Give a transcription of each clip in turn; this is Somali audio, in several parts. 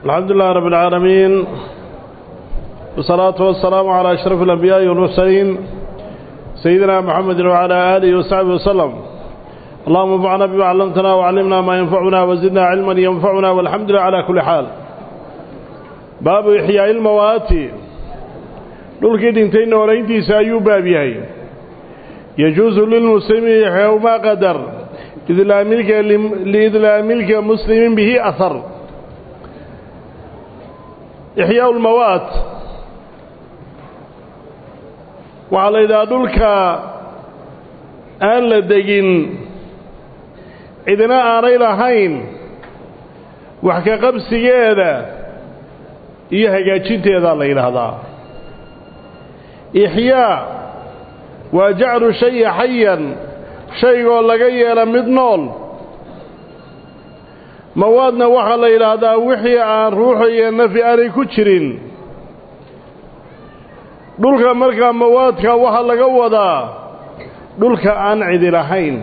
الحمد لله رب العالمين والصلاة والسلام على أشرف الأنبياء والمرسلين سيدنا محمد وعلى آله وصحبه وسلم اللهم انفعنا بما علمتنا وعلمنا ما ينفعنا وزدنا علما ينفعنا والحمد لله على كل حال باب إحياء الموات dhulkii dhintay noolayntiisa ayuu baab yahay yajuusu lilmuslimi yaxyaw maa qadar liidlaamilka muslimin bihi ahar ixyaau lmawaat waxaa la yidhaha dhulka aan la degin cidina aanay lahayn wax ka qabsigeeda iyo hagaajinteedaa la yidhaahdaa ixyaa waa jaclu shayi xayan shaygoo laga yeela mid nool mawaadna waxaa la yidhaahdaa wixii aan ruuxa iyo nafi aanay ku jirin dhulka markaa mawaadka waxaa laga wadaa dhulka aan cidi lahayn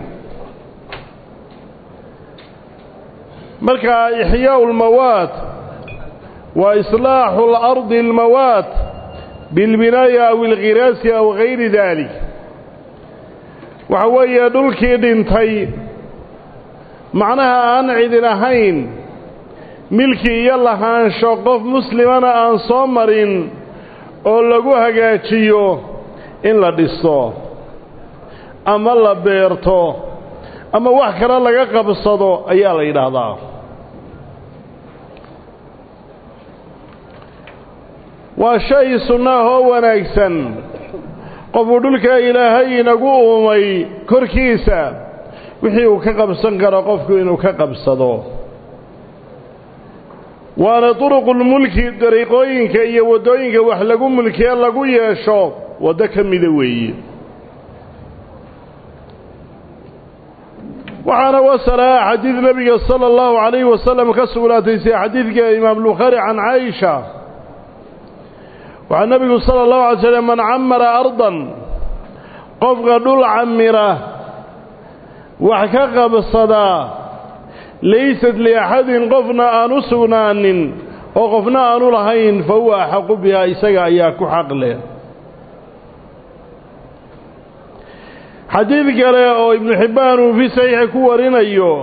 markaa ixyaau lmawaad waa islaaxu اlardi اlmawaad bilbinaa'i aw ilkhiraasi aw gayri daalik waxa weeye dhulkii dhintay macnaha aan cidin ahayn milki iyo lahaansho qof muslimana aan soo marin oo lagu hagaajiyo in la dhiso ama la beerto ama wax kale laga qabsado ayaa la yidhaahdaa waa shay sunnaah oo wanaagsan qofuu dhulka ilaahay inagu uumay korkiisa wixii uu ka qabsan karo qofku inuu ka qabsado waana duruqulmulki dariiqooyinka iyo waddooyinka wax lagu mulkiye lagu yeesho waddo ka mida weeye waxaana wasalaa xadiid nebiga sala allahu calayhi wasalam ka sugnaatay sida xadiidka imaam bukhaari can caaisha waxaa nebigu sala allahu alay slm man camara ardan qofka dhul camira wax ka qabsadaa laysad liaxadin qofna aan u sugnaanin oo qofna aanu lahayn fa huwa axaqu bihaa isaga ayaa ku xaq leh xadiid kale oo ibnu xibbaan uu fii saxiixi ku warinayo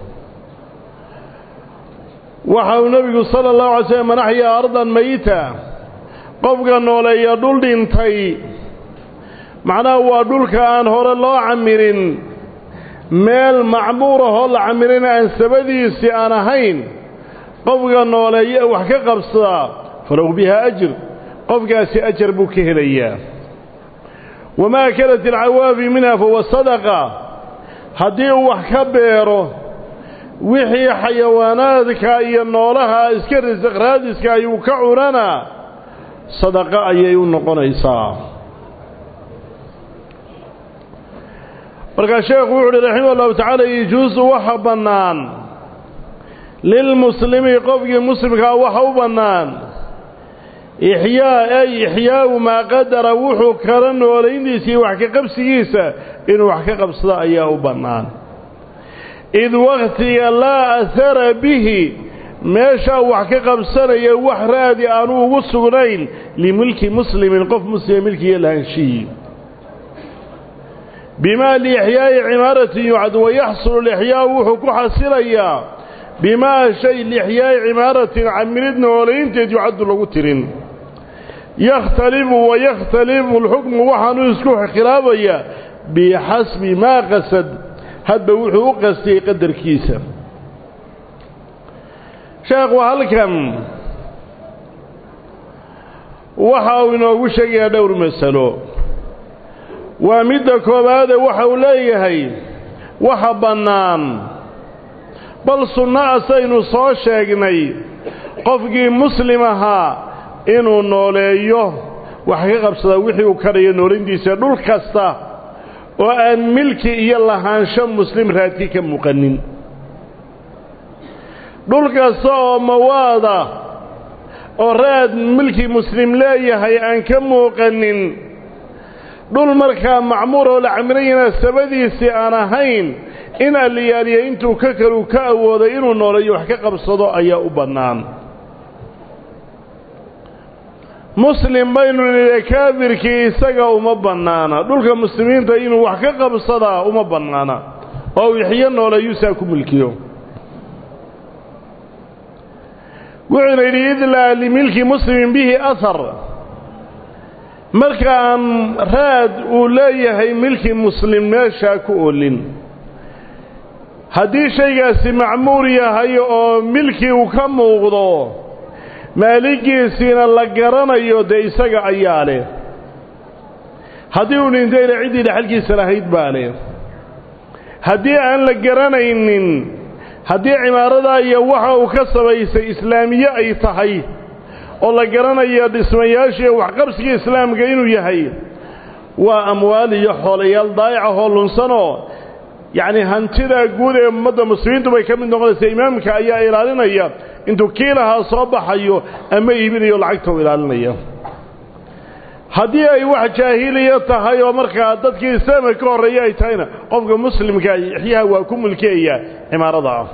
waxa uu nebigu sala allahu alay slm man axyaa ardan mayita qofka nooleeya dhul dhintay macnaha waa dhulka aan hore loo camirin meel macmuurahoo la camirin aan sabadiisii aan ahayn qofka nooleeya wax ka qabsadaa falow bihaa ajir qofkaasi ajar buu ka helayaa wamaa akalat alcawaafi minha fahuwa sadaqa haddii uu wax ka beero wixii xayawaanaadka iyo noolaha iska risaq raadiska ayuu ka cunana sadaqo ayay u noqonaysaa markaa sheekhu wuxu uhi raximah ullahu tacaala yajuusu waxa bannaan lilmuslimi qofkii muslimkaa waxa u bannaan ixyaa ay ixyaau maa qadara wuxuu kala noolayntiisa iyo wax ka qabsigiisa inuu wax ka qabsado ayaa u bannaan id wakhtiga laa ahara bihi meeshaa wax ka qabsanaya wax raadi aanu ugu sugnayn limilki muslimin qof muslima milkiiyo lahaanshihii bimaa liixyaa'i cimaaratin yucad wayaxsulu lixyaau wuxuu ku xasilayaa bimaa shay liixyaa'i cimaaratin camirid noolaynteed yucaddu lagu tirin yakhtalifu wayakhtalifu alxukmu waxaanuu isku khilaafayaa bixasbi maa qasad hadba wuxuu u qastiyey qadarkiisa sheekhu halkan waxa uu inoogu sheegayaa dhowr masalo waa midda koowaade waxa uu leeyahay waxa bannaan bal sunno asaynu soo sheegnay qofkii muslim ahaa inuu nooleeyo wax ka qabsadaa wixii uu kadhayo noolintiisa dhul kasta oo aan milki iyo lahaansho muslim raadki ka muuqanin dhul kasta oo mawaada oo raad milki muslim leeyahay aan ka muuqanin dhul markaa macmuur oo la camirayana sabadiisii aan ahayn in alliyaaliya intuu ka kalu ka awooday inuu nooleeyo wax ka qabsado ayaa u bannaan muslim baynu nidhi kaafirkii isaga uma bannaana dhulka muslimiinta inuu wax ka qabsadaa uma bannaana oo uu ixyo nooleeyuusaa ku milkiyo wuxuuna yidhi id laa limilki muslimin bihi ahar markaan raad uu leeyahay milki muslim meeshaa ku olin haddii shaygaasi macmuur yahay oo milkii uu ka muuqdo maaligiisiina la garanayo dee isaga ayaa leh haddii uu dhintayna ciddii dhexalkiisa lahayd baa leh haddii aan la garanaynin haddii cimaaradaa iyo waxa uu ka samaysay islaamiye ay tahay oo la garanayo dhismayaashii waxqabsigii islaamka inuu yahay waa amwaal iyo xoolayaal daayicahoo lunsanoo yacni hantidaa guud ee ummadda muslimiintu bay ka mid noqonaysa imaamka ayaa ilaalinaya intuu kii lahaa soo baxayo ama iibinayo lacagta u ilaalinaya haddii ay wax jaahiliya tahay oo markaa dadkii islaamka ka horreeya ay tahayna qofka muslimka ixyaha waa ku mulkiyaya cimaarada ah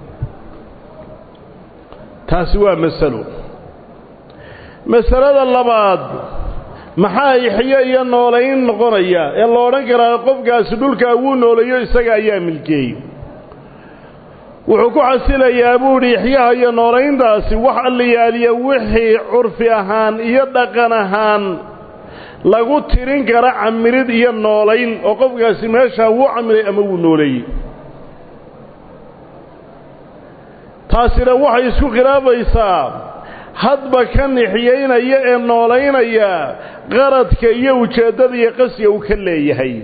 taasi waa masalo masalada labaad maxaa ixyo iyo noolayn noqonaya ee la odhan karaa qofkaasi dhulkaa wuu nooleeyo isaga ayaa milkeeyey wuxuu ku xasilayaa buu idhi ixyaha iyo noolayntaasi wax alliyaaliya wixii curfi ahaan iyo dhaqan ahaan lagu tirin kara camirid iyo noolayn oo qofkaasi meeshaa wuu camiray ama wuu nooleeyey taasina waxay isku khilaabaysaa hadba ka nixiyaynaya ee noolaynaya qaradka iyo ujeeddada iyo qasiga uu ka leeyahay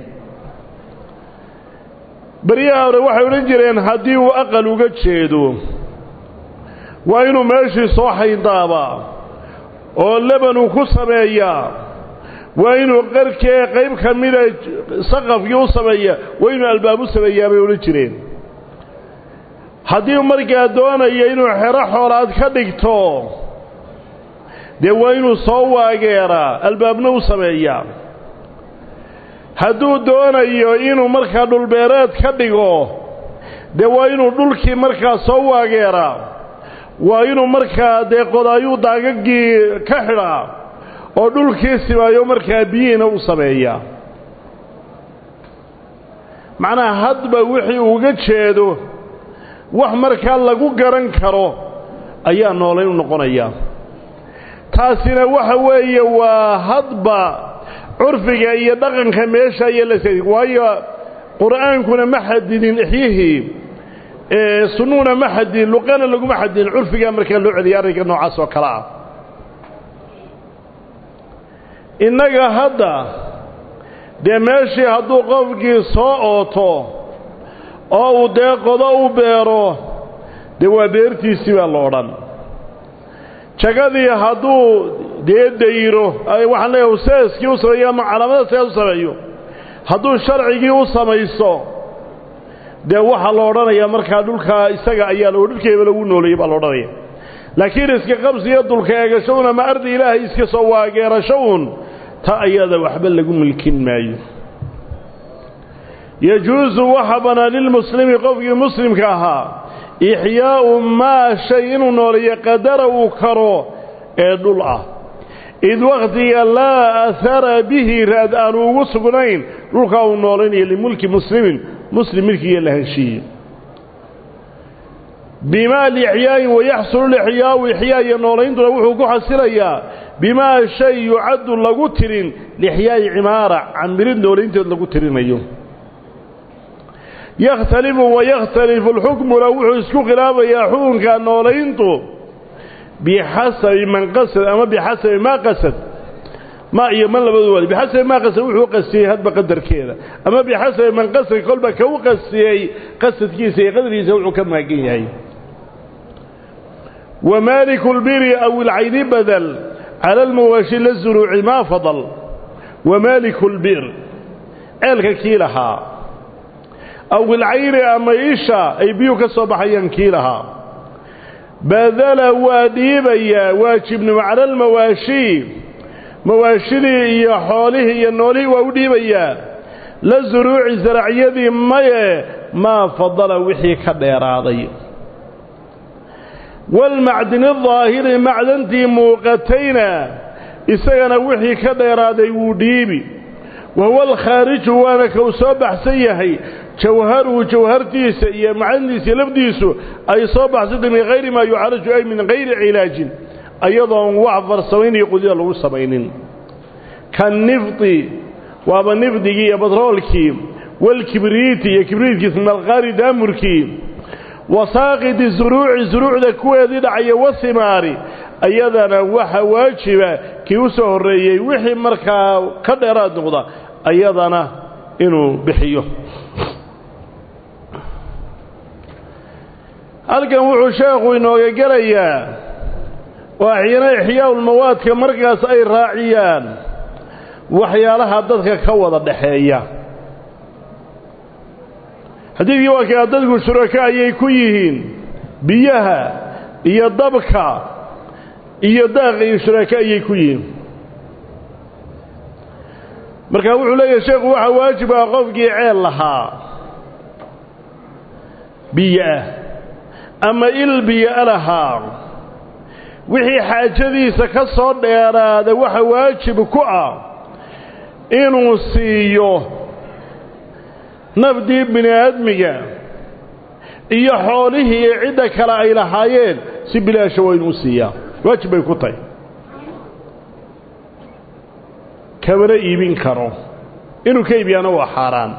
baryaha hore waxay odhan jireen haddii uu aqal uga jeedo waa inuu meeshii soo xayndaabaa oo lebanuu ku sameeyaa waa inuu qarkee qayb ka mida saqafkii u sameeyaa waa inuu albaab u sameeyaa bay odhan jireen haddii markaa doonaya inuu xero xoolaad ka dhigto dee waa inuu soo waageeraa albaabna u sameeyaa hadduu doonayo inuu markaa dhulbeereed ka dhigo dee waa inuu dhulkii markaa soo waageeraa waa inuu markaa dee qodaayuu daagaggii ka xidhaa oo dhulkii simaayo markaa biyihiina u sameeyaa macnaha hadba wixii uga jeedo wax markaa lagu garan karo ayaa noolayn u noqonayaa taasina waxa weeye waa hadba curfiga iyo dhaqanka meesha iyo la waayo qur'aankuna ma xadidin ixyihii sunnuhuna ma xadidin luqana laguma xadidin curfigaa markaa loo celiyay arrinka noocaas oo kale ah innaga hadda dee meeshii hadduu qofkii soo ooto oo uu dee qodo u beero dee waa beertiisii baa la odhan jagadii hadduu dee dayro waxaan leeyahay seeskii u sameeyo ama calaamada sees u sameeyo hadduu sharcigii u samayso dee waxaa la odhanayaa markaa dhulkaa isaga ayaa dhulkeeba lagu nooleeyey baa la odhanaya laakiin iska qabsi iyo dulka eegasho un ama ardi ilaahay iska soo waageerasho uun ta ayada waxba lagu milkin maayo yajuusu waxa bannaan lilmuslimi qofkii muslimka ahaa ixyaa'u maa shay inuu nooleeyo qadara uu karo ee dhul ah id wakhtiga laa ahara bihi raad aanu ugu sugnayn dhulkaa uu noolaynayo limulki muslimin muslim milkiiyo la heshiiye bimaa lixyaayin wayaxsulu lixyaau ixyaa iyo noolayntuna wuxuu ku xasilayaa bimaa shay yucaddu lagu tirin lixyaa'i cimaara camirid noolaynteed lagu tirinayo yakhtalifu wayakhtalifu alxukmuna wuxuu isku khilaafayaa xukunka noolayntu bixasabi man qasad ama bixasabi maa qasad ma iyo man labadu waali bixasabi maa qasad wuxuu qasiyey hadba qadarkeeda ama bixasabi man qasad kolba ka u qasiyey qasadkiisa iyo qadarkiisa wuxuu ka maagan yahay wamaaliku lbiri aw ilcayni badal cala almawaashi la zuruuci maa fadal wamaaliku lbir ceelka kii lahaa aw ilcayni ama isha ay biyuu ka soo baxayaan kii lahaa badala waa dhiibayaa waajibnimo cala almawaashi mawaashidii iyo xoolihii iyo noolihii waa u dhiibayaa la zuruuci zaracyadii maye maa fadala wixii ka dheeraaday waalmacdini daahiri macdantii muuqatayna isagana wixii ka dheeraaday wuu dhiibi wahuwa alkhaariju waana kau soo baxsan yahay jawharuhu jawhartiisa iyo macanidiisa lafdiisu ay soo baxsantay min hayri maa yucaalaju ay min hayri cilaajin ayadoon wax farsamayn iyo qudida lagu samaynin ka nifdi waaba nifdigii iyo batroolkii walkibriiti iyo kibriitkii malqaari daamurkii wasaaqidi zuruuci zuruucda kuweedii dhacaya wasimaari ayadana waxa waajiba kii u soo horreeyey wixii markaa ka dheeraad noqda ayadana inuu bixiyo halkan wuxuu sheekhu inooga gelayaa oo axyana ixyaaulmawaadka markaas ay raaciyaan waxyaalaha dadka ka wada dhaxeeya xadiidkii waa kaa dadku shuraka ayay ku yihiin biyaha iyo dabka iyo daaqa iyo shuraka ayay ku yihiin marka wuxuu leeyahay sheekhu waxaa waajib ah qofkii ceel lahaa biyoah ama il biyo lahaa wixii xaajadiisa ka soo dheeraada waxa waajib ku ah inuu siiyo nafdii bini aadmiga iyo xoolihii iyo cidda kale ay lahaayeen si bilaasha waa inuu siiyaa waajib bay ku tahay kamana iibin karo inuu ka iibiyaana waa xaaraan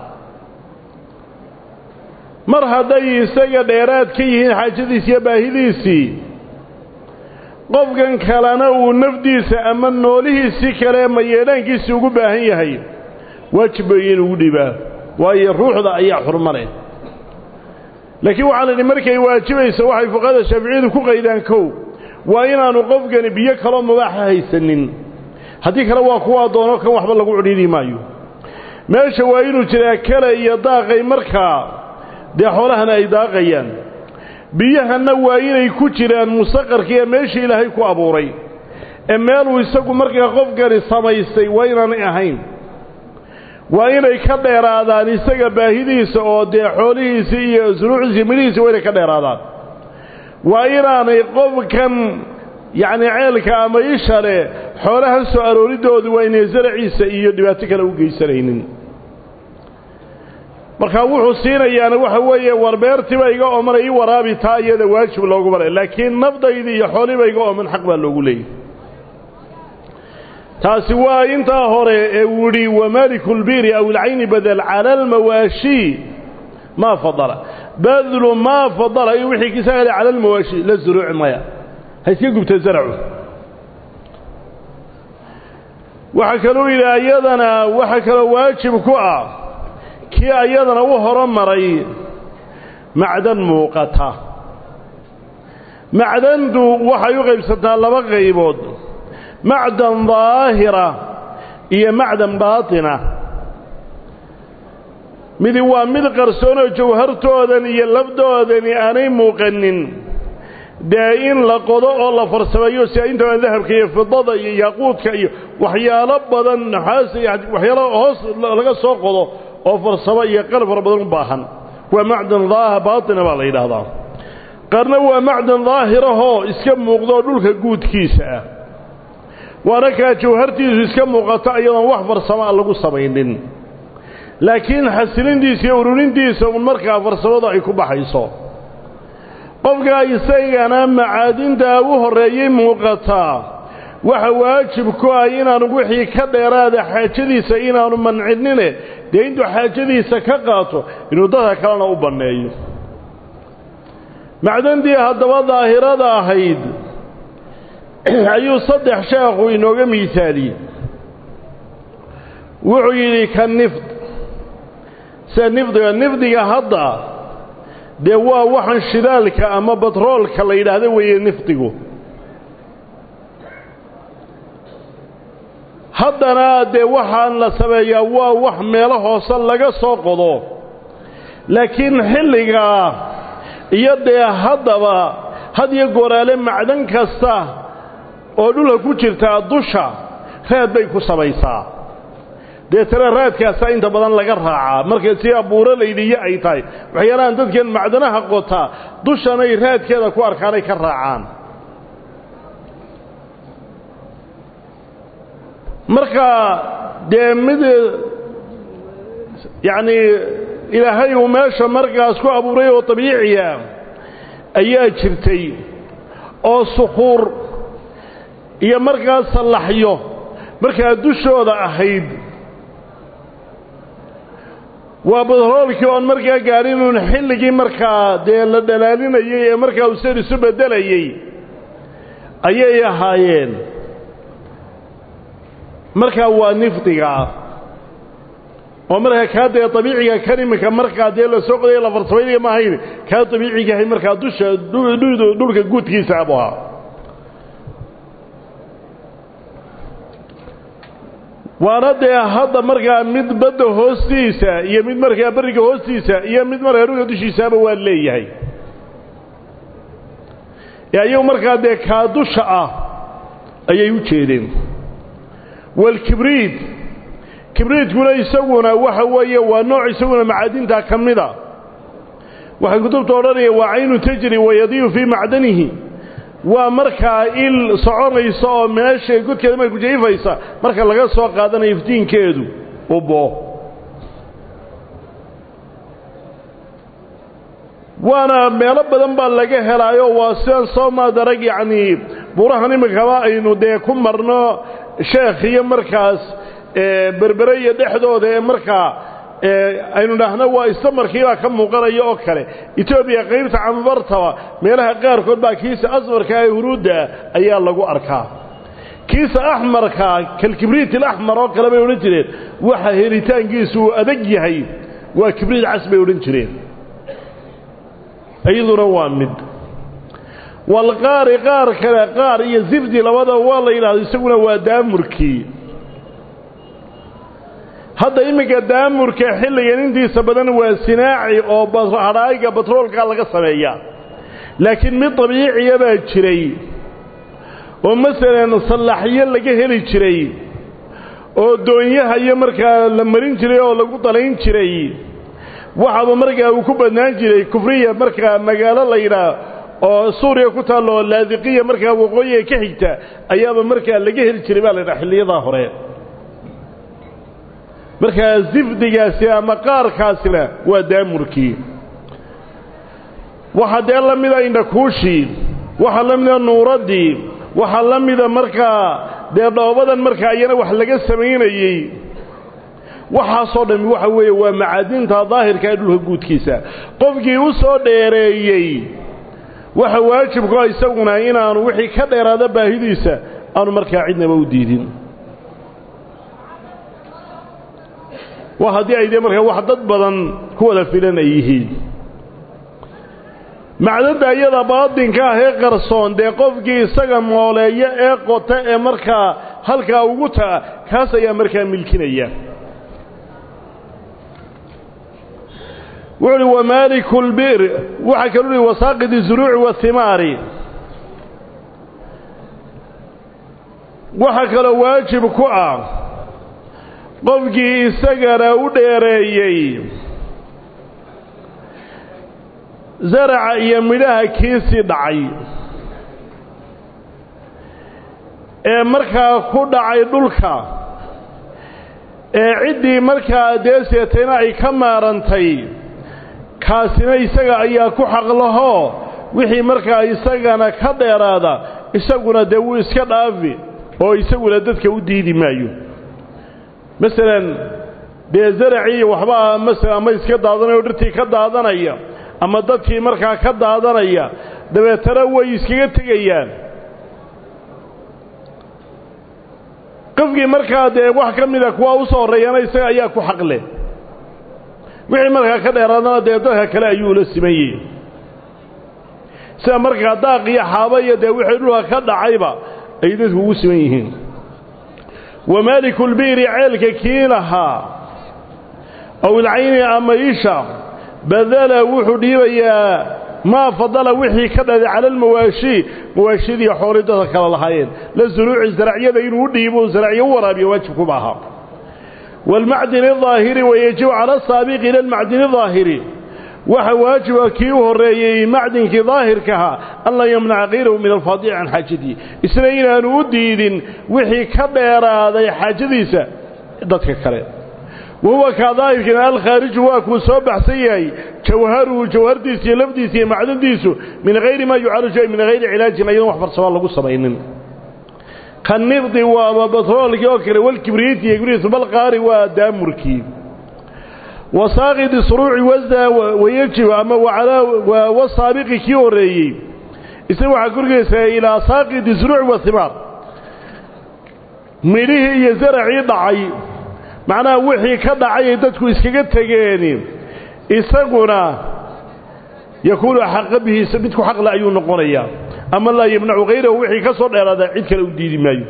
mar hadday isaga dheeraad ka yihiin xaajadiisi iyo baahidiisii qofkan kalena uu nafdiisa ama noolihiisii kale mayeedhaankiisii ugu baahan yahay waajib bay inugu dhibaa waayo ruuxda ayaa xurma leh laakiin waxaa la idhi markay waajibayso waxay fuqahada shaaficiyadu ku qaydaan kow waa inaanu qofkani biyo kaloo mubaaxa haysanin haddii kale waa kuwaa doono kan waxba lagu cudhiidhi maayo meesha waa inuu jiraa kale iyo daaqay markaa dee xoolahana ay daaqayaan biyahanna waa inay ku jiraan mustaqarkiiyo meeshii ilaahay ku abuuray ee meeluu isagu markaa qofkani samaystay waa inaanay ahayn waa inay ka dheeraadaan isaga baahidiisa oo dee xoolihiisii iyo suruucdiisi midhihiisi waa inay ka dheeraadaan waa inaanay qofkan yacni ceelka ama isha leh xoolahan soo arooridoodu waa inay zaraciisa iyo dhibaato kale u geysanaynin markaa wuxuu siinayaana waxa weeye war beertiiba iga oomana ii waraabi taa iyada waajib loogu balay laakiin nafdaydii iyo xooliba iga ooman xaq baa loogu leeyay taasi waa intaa hore ee uu yidhi wamaaliku lbiiri aw ilcayni badel cala almawaashii maa fadala badlu maa fadala iyo wixii kisaale cala almawaashi la zuruuci maya ha iska gubta zaracu waxaa kaluu yidhi ayadana waxa kaloo waajib ku ah kii ayadana u horomaray macdan muuqata macdantu waxay u qaybsantaa laba qaybood macdan daahira iyo macdan baatina midi waa mid qarsoonoo jawhartoodan iyo labdoodani aanay muuqanin dee in la qodo oo la farsameeyo si intaba dahabka iyo fidada iyo yaaquudka iyo waxyaalo badan naxaas waxyaalo hoos laga soo qodo oo farsamo iyo qalab fara badan u baahan waa macdan daaha baatina baa la yidhaahdaa qaarna waa macdan daahirahoo iska muuqdoo dhulka guudkiisa ah waana kaa jawhartiisu iska muuqato iyadoon wax farsamo a lagu samaynin laakiin xasilintiisa iyo ururintiisa un markaa farsamadu ay ku baxayso qofkaa isagana macaadintaa u horreeyey muuqataa waxa waajib ku ah inaanu wixii ka dheeraada xaajadiisa inaanu mancinine dee intuu xaajadiisa ka qaato inuu dadka kalena u banneeyo macdantii haddaba daahirada ahayd ayuu saddex sheekhu inooga miisaaliyey wuxuu yidhi ka nifd sida nifdiga nifdiga hadda dee waa waxan shidaalka ama batroolka la yidhaahdo weeye nifdigu haddana dee waxaan la sameeyaa waa wax meelo hoose laga soo qodo laakiin xilligaa iyo dee haddaba had iyo gooraale macdan kasta oo dhulka ku jirtaa dusha raad bay ku samaysaa deetana raadkaasaa inta badan laga raacaa markay sidaa buuralaydiyo ay tahay waxyaalahan dadkan macdanaha qotaa dushanay raadkeeda ku arkaanay ka raacaan marka dee mid yacnii ilaahay uu meesha markaas ku abuuray oo dabiiciya ayaa jirtay oo sukuur iyo markaas sallaxyo markaa dushooda ahayd waa badroolkii oon markaa gaadhinuun xilligii markaa dee la dhalaalinayey ee markaa uu sar isu beddelayey ayay ahaayeen markaa waa nifdigaa oo markaa kaa dee dabiiciga kan iminka markaa dee la soo qodaya la farsamaynaga ma ahayn kaa dabiicigahay markaa dusha dhulka guudkiisa abu ahaa waana dee hadda markaa mid badda hoostiisa iyo mid markaa berriga hoostiisa iyo mid markaa dhulka dushiisaaba waa leeyahay ee ayagu markaa dee kaa dusha ah ayay u jeedeen walkibriid kibriidkuna isaguna waxa weeye waa nooc isaguna macaadinta ka mida waxay kutubta odhanaya waa caynu tajri wayadiyu fii macdanihi waa markaa il soconaysa oo meesha godkeeda marka kujayfaysa marka laga soo qaadanayo iftiinkeedu ubo waana meelo badan baa laga helaayo waa sidaan soo maadarag yacnii burahan iminkaba aynu dee ku marno sheekh iyo markaas berbere iyo dhexdooda ee markaa aynu dhahno waa istamarkiibaa ka muuqanaya oo kale etoobiya qaybta cambartaba meelaha qaarkood baa kiisa asmarka ee huruudda ayaa lagu arkaa kiisa axmarka kalkibriit alaxmar oo kale bay odhan jireen waxa helitaankiisu uu adag yahay waa kibriit cas bay odhan jireen iyaduna waa mid walqaari qaar kale qaar iyo zifdi labadaba waa la yidhahdo isaguna waa daamurkii hadda iminka daamurka xilligan intiisa badan waa sinaaci oo hadhaayiga batroolka laga sameeyaa laakiin mid dabiiciya baa jiray oo masalan sallaxyo laga heli jiray oo doonyaha iyo markaa la marin jiray oo lagu dalayn jiray waxaaba markaa uu ku badnaan jiray kufriya markaa magaalo la yidhaah oo suuriya ku taalla oo laadiqiya markaa waqooyiga ka xigta ayaaba markaa laga heli jiray baa la ydhaha xilliyadaa hore markaa zifdigaasi ama qaarkaasina waa daamurkii waxaa dee la mida indhakuushii waxaa la mida nuuraddii waxaa la mida markaa dee dhoobadan markaa iyana wax laga samaynayey waxaasoo dhammi waxa weeye waa macaadinta daahirka ee dhulka guudkiisa qofkii u soo dheereeyey waxa waajibkua isaguna inaanu wixii ka dheeraada baahidiisa aanu markaa cidnaba u diidin waa haddii ay dee markaa wax dad badan ku wada filan ay yihiin macdadda iyada baadinka ah ee qarsoon dee qofkii isaga mooleeya ee qota ee markaa halkaa ugu ta'a kaas ayaa markaa milkinaya wuxu uhi wamaaliku lbi'r waxaa kaluu uhi wasaaqid izuruuci wahimaari waxaa kaloo waajib ku ah qofkii isagana u dheereeyey zaraca iyo midhaha kiisii dhacay ee markaa ku dhacay dhulka ee ciddii markaa deeseetayna ay ka maarantay kaasina isaga ayaa ku xaqlahoo wixii markaa isagana ka dheeraada isaguna dee wuu iska dhaafi oo isaguna dadka u diidi maayo masalan dee zaracii waxbaa masalan ama iska daadanaya oo dhirtii ka daadanaya ama dadkii markaa ka daadanaya dabeetana way iskaga tegayaan qofkii markaa dee wax ka mida kuwa u soo horreeyana isaga ayaa ku xaqle wixii markaa ka dheeraadana dee dadka kale ayuu la siman yihi sida markaa daaq iyo xaaba iyo dee wixii dhulka ka dhacayba ay dadku ugu siman yihiin wamaalikulbi'ri ceelka kii lahaa aw ilcayni ama isha badala wuxuu dhiibayaa maa fadala wixii ka dhaday cala almawaashi mawaashidii xoolii dadka kala lahaayeen la suruuci zaracyada inuu u dhiibo zaracyo u waraabiyo waajibkuma aha waalmacdini aahiri wayajibu cala asaabiqi ila almacdini aahiri waxa waajiba kii u horreeyey macdinkii daahirkaha an laa yamnaca kayrahu min alfaadici can xaajatihi isna inaanu u diidin wixii ka dheeraaday xaajadiisa dadka kale wahuwa kaa daahirkiina alkhaariju waa kuu soo baxsan yahay jawharuhu jawhardiisa iyo lafdiisa iyo macdandiisu min hayri maa yucaalaju ay min hayri cilaajin ayadoon wax farsamaa lagu samaynin kanifdi waaba batroolkii oo kale walkibriiti iyo kibriitu balqaari waa daamurkii wasaaqidi suruuci wasda wayajib ama wasaabiqi kii horreeyey isna waxaa korgeysaa ilaa saaqidi suruuci wahimaar midhihii iyo zaracii dhacay macnaha wixii ka dhacay ay dadku iskaga tegeen isaguna yakuunu xaqa bihi midku xaqle ayuu noqonayaa ama laa yamnacu hayrahu wixii ka soo dheeraada cid kale u diidi maayo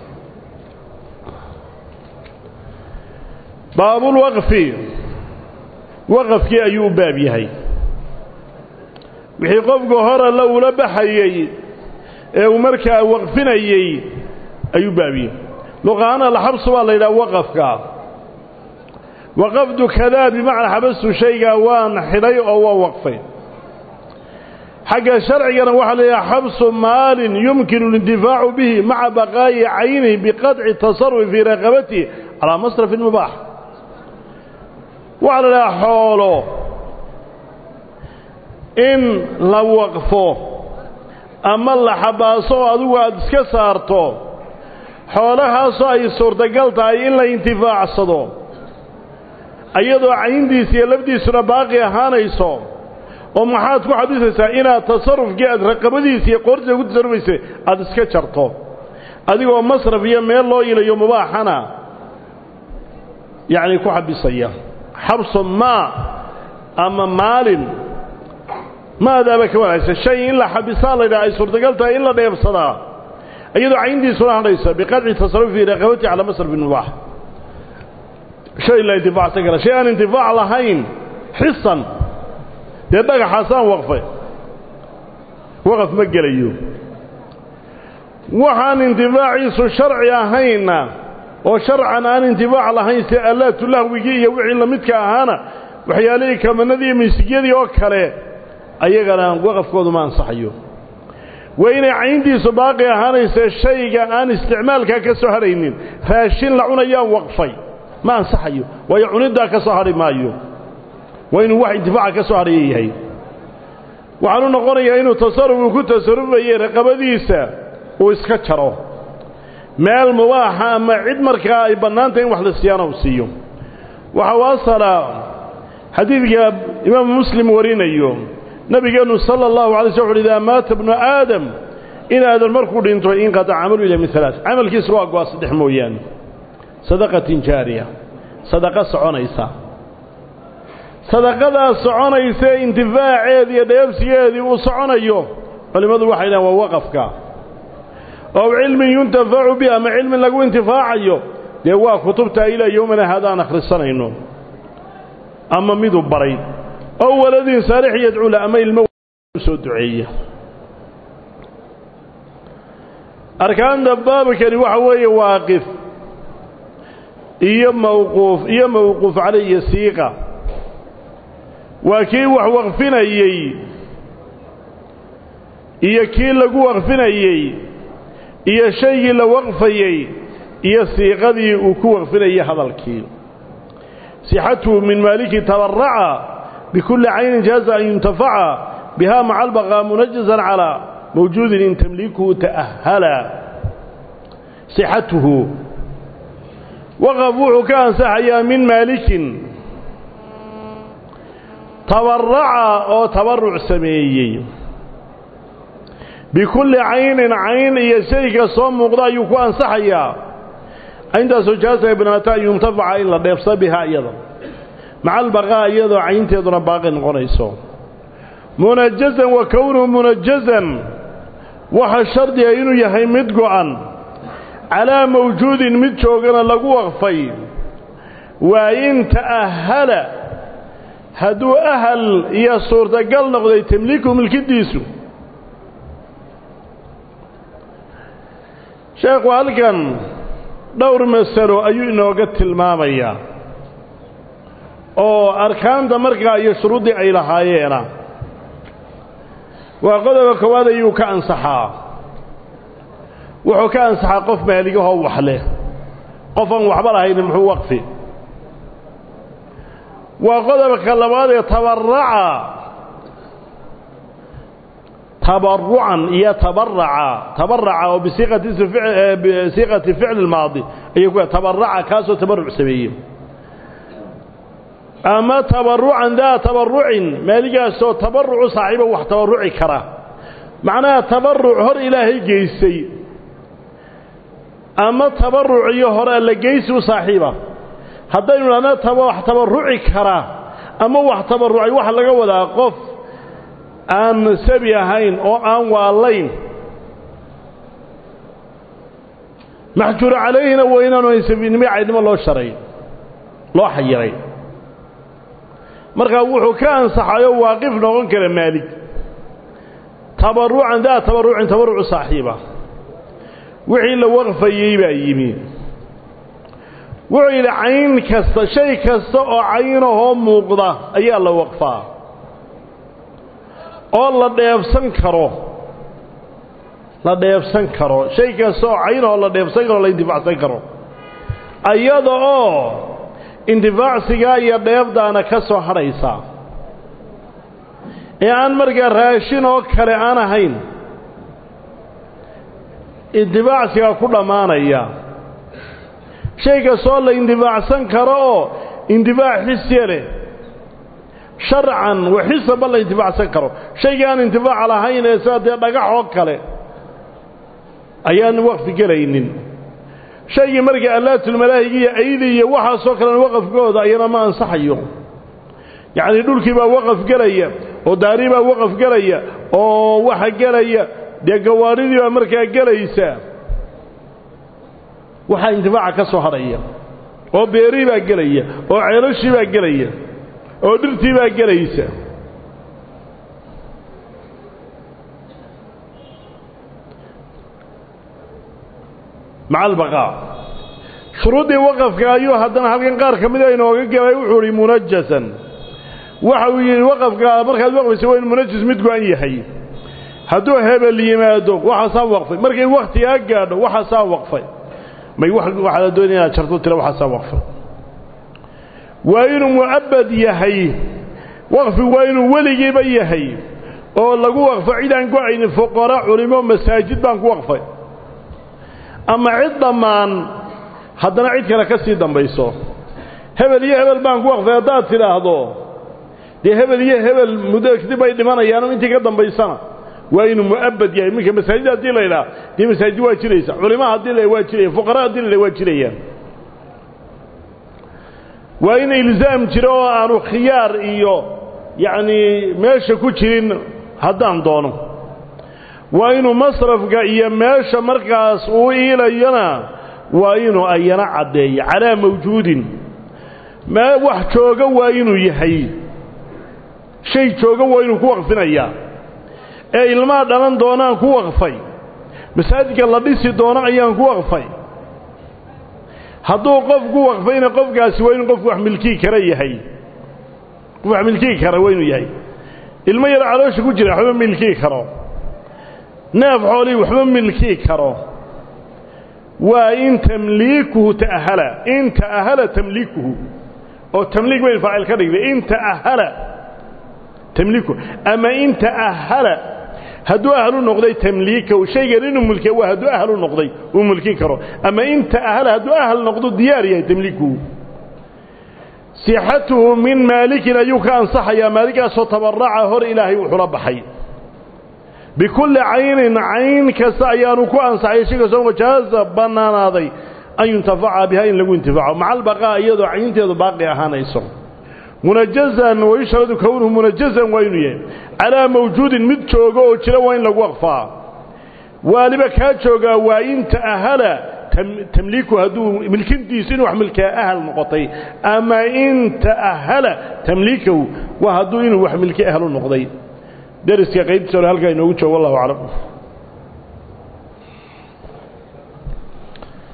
baabulwaqfi waqafkii ayuu u baab yahay wixii qofka hore la ula baxayey ee uu markaa waqfinayey ayuu baabiyey luqahaan alxabsu baa la yidhaha waqafka waqafdu kadaa bimacnaa xabastu shaygaa waan xidhay oo waa waqfay xagga sharcigana waxaa la yidhaha xabsu maalin yumkinu اlintifaacu bihi maca baqaa'i caynihi biqadci tasarufi fii raqabatihi calaa masrafin mubaax waxaa la idhaha xoolo in la waqfo ama la xabaaso oo adigu aada iska saarto xoolahaasoo ay suurtagal tahay in la intifaacsado iyadoo cayndiisa iyo lafdiisuna baaqi ahaanayso oo maxaad ku xabisaysaa inaad tasarufkii aad raqabadiisa iyo qoortiisa ku tasarufaysay aada iska jarto adigoo masraf iyo meel loo ilayo mubaaxana yacni ku xabisaya xabsu maa ama maalin maadaaba ka wanaagsan shay in la xabisaa la ydhaha ay suurtagal tahay in la dheebsadaa iyadoo cayntiisuna hadhaysa biqadci tasarufi fii raqabati calaa masrafin mubaax shay la intifaacsan kara shay aan intifaac lahayn xisan dee dhagaxaasaan waqfay waqaf ma gelayo waxaan intifaaciisu sharci ahaynna oo sharcan aan intifaac lahayn si allaatu lahwigii iyo wixii lamidka ahaana waxyaalihii kamanadii iyo miisigyadii oo kale ayagana waqafkoodu ma ansaxayo waa inay cayntiisu baaqi ahaanaysa shayga aan isticmaalkaa ka soo hadhaynin raashin la cunayaan waqfay ma ansaxayo waayo cuniddaa ka soo hadhi maayo waa inuu wax intifaaca ka soo hadhaya yahay waxaanu noqonayaa inuu tasaruf uu ku tasarufayey raqabadiisa uu iska jaro meel mubaaxa ama cid markaa ay bannaantahy in wax la siyaana uu siiyo waxa u asala xadiidka imaamu muslim warinayo nabigeennu sala allahu alay sl uxu idaa maata bnu aadam in aadan markuu dhinto inqataca camalu ila min alaa camalkiisa waa go-a saddex mooyaane sadaqatin jaariya sadaqa soconaysa sadaqadaas soconaysa intifaaceedi iyo dheebsigeedii uu soconayo culimmadu waxay dhahan waa waqafka oo cilmin yuntafacu bi ama cilmin lagu intifaacayo dee waa kutubta ilaa yowmana haadaan akhrisanayno ama miduu baray oo waladin saalix yadcuula ama ilmo soo duceeya arkaanta baabkani waxa weeye waaqif iyo mawquuf iyo mawquuf caley iyo siiqa waa kii wax waqfinayey iyo kii lagu waqfinayey iyo shaygii la waqfayey iyo siiqadii uu ku waqfinayey hadalkii sixatuhu min maaliki tabaraca bikulli caynin jaaza an yuntafaca biha maca albaqaa munajazan calaa mawjuudin in tamliikuhu ta'ahala sixatuhu waqaf wuxuu ka ansaxayaa min maalikin tabaraca oo tabaruc sameeyey bikulli caynin cayn iyo shayga soo muuqda ayuu ku ansaxayaa cayntaasoo jaasa banaata an yuntafaca in la dheefsa bihaa iyada maca albaqaa iyadoo caynteeduna baaqi noqonayso munajazan wa kownuhu munajazan waxa shardiga inuu yahay mid go'an calaa mawjuudin mid joogana lagu waqfay waa in ta'ahala hadduu ahal iyo suurtagal noqday tamliiku milkidiisu sheekhu halkan dhowr masalo ayuu inooga tilmaamayaa oo arkaanta markaa iyo shuruuddii ay lahaayeena waa qodoba koowaad ayuu ka ansaxaa wuxuu ka ansaxaa qof maaligahoo wax leh qof aan waxba lahayni muxuu waqfi waa qodobka labaad ee tabaraca tabarucan iyo tabaraca tabaraca oo bisiiqati bisiiqati ficli maadi ayuu ku tabaraca kaasoo tabaruc sameeyey ama tabarucan daa tabarucin maaligaasoo tabarucu saaxiiba wax tabaruci kara macnaha tabaruc hor ilaahay geysay ama tabaruc iyo hore alla geysi u saaxiiba haddaynu idhahna wax tabaruci kara ama wax tabarucay waxa laga wadaa qof aan sabi ahayn oo aan waalayn maxjuur calayhina waa inaanu sabinimo caydnimo loo sharay loo xayiray markaa wuxuu ka ansaxayo waaqif noqon kara maalig tabarucan daa tabarucin tabarucu saaxiiba wixii la waqfayey baa yimi wuxuu yidhi cayn kasta shay kasta oo caynahoo muuqda ayaa la waqfaa oo la dheebsan karo la dheebsan karo shay kasta oo caynahoo la dheebsan karo la intifaacsan karo ayada oo intifaacsigaa iyo dheebdaana ka soo hadhaysa ee aan markaa raashin oo kale aan ahayn intifaacsigaa ku dhammaanaya shay kastoo la intifaacsan karo oo intifaac xisya leh sharcan wa xisaba la intifaacsan karo shaygii aan intifaaca lahayn ee sida dee dhagax oo kale ayaan waqfi gelaynin shaygii markii allaatulmalaahigi iyo aydi iyo waxaasoo kalena waqafkooda ayana ma ansaxayo yacnii dhulkii baa waqaf gelaya oo daari baa waqaf gelaya oo waxa gelaya dee gawaadhidii baa markaa gelaysa waxaa intifaaca ka soo hadhaya oo beerii baa gelaya oo ceelashii baa gelaya oo dhirtii baa gelaysa maca albaqaa shuruuddii waqafka ayuu haddana halkan qaar ka mida inooga gelay wuxuu ihi munajasan waxa uu yidhi waqafka markaad waqfaysa waa in munajis mid go-an yahay hadduu hebel yimaado waxaasaa waqfay markay wakhtigaa gaadho waxaasaa waqfay may waxaa la doonaya inaad jarto tira waxaasaa waqfay waa inuu mu'abbad yahay waqfi waa inuu weligiiba yahay oo lagu waqfo cid aan go-aynin fuqara culimo masaajid baan ku waqfay ama cid dhammaan haddana cid kale ka sii dambayso hebel iyo hebel baan ku waqfay haddaad tidhaahdo dee hebel iyo hebel muddo kadib bay dhimanayaano intii ka dambaysana waa inuu mu'abbad yahay minka masaajid haddii la idhaah dee masaajid waa jiraysa culimo haddii la waa jiraya fuqara haddii la waa jirayaan waa in ilzaam jiro oo aanu khiyaar iyo yacnii meesha ku jirin haddaan doono waa inuu masrafka iyo meesha markaas uu iilayana waa inuu ayana caddeeyo calaa mawjuudin mee wax jooga waa inuu yahay shay jooga waa inuu ku waqfinayaa ee ilmaha dhalan doonaan ku waqfay masaajidka la dhisi doono ayaan ku waqfay hadduu qof ku waqfayna qofkaasi waa inuu qofku wax milkii kara yahay qof wax milkii kara waa inuu yahay ilmo yar caloosha ku jira waxba milkii karo neef xoolii waxba milkii karo waa in tamliikuhu ta'ahala in ta'ahala tamliikuhu oo tamliik bayn faacil ka dhigday in ta'ahala tamliikuhu ama in ta'ahala hadduu ahlu noqday tamliikahu shaygan inuu mulkiya waa hadduu ahlu noqday uu mulkin karo ama in ta'ahala hadduu ahl noqdo diyaar yahay tamliikuhu sixatuhu min maalikin ayuu ka ansaxayaa maaliggaasoo tabaraca hor ilaahay wuxula baxay bikulli caynin cayn kasta ayaanu ku ansaxay shay kastoo wajaaza bannaanaaday an yuntafaca biha in lagu intifaaco maca albaqaa iyadoo caynteedu baaqi ahaanayso munajazan wayushradu kownuhu munajazan waa inuu yahay calaa mawjuudin mid jooga oo jira waa in lagu waqfaa waaliba kaa joogaa waa in ta'ahala tamliiku hadduu milkintiisu inuu wax milkaa ahal noqotay ama in ta'ahala tamliikahu waa hadduu inuu wax milki ahlu noqday deriska qaybtiisa hore halkaa inoogu joogo wallahu aclam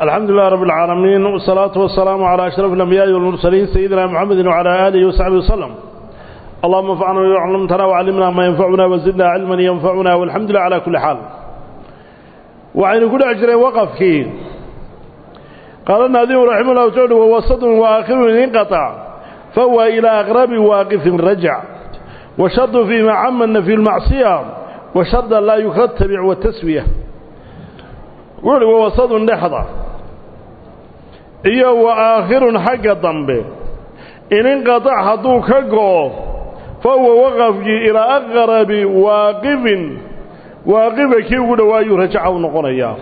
الحمد لله رب العالمين والصلاة والسلام على أشرف الأنبياء والمرسلين سيدنا محمد وعلى آله وصحبه وسلم اللهم انفعنا بما علمتنا وعلمنا ما ينفعنا وزدنا علما ينفعنا والحمد لله على كل حال وعين كل أجر وقفك قال الناظم رحمه الله تعالى ووسط وآخر انقطع فهو إلى أغرب واقف رجع وشرط فيما عمن في المعصية وشرط لا يتبع والتسوية وعلي ووسط نحضر iyo wa aakhirun xagga dambe in inqatac hadduu ka go'o fa huwa waqafkii ilaa aqrabi waaqifin waaqifa kii ugu dhowaayuu rajaca u noqonayaa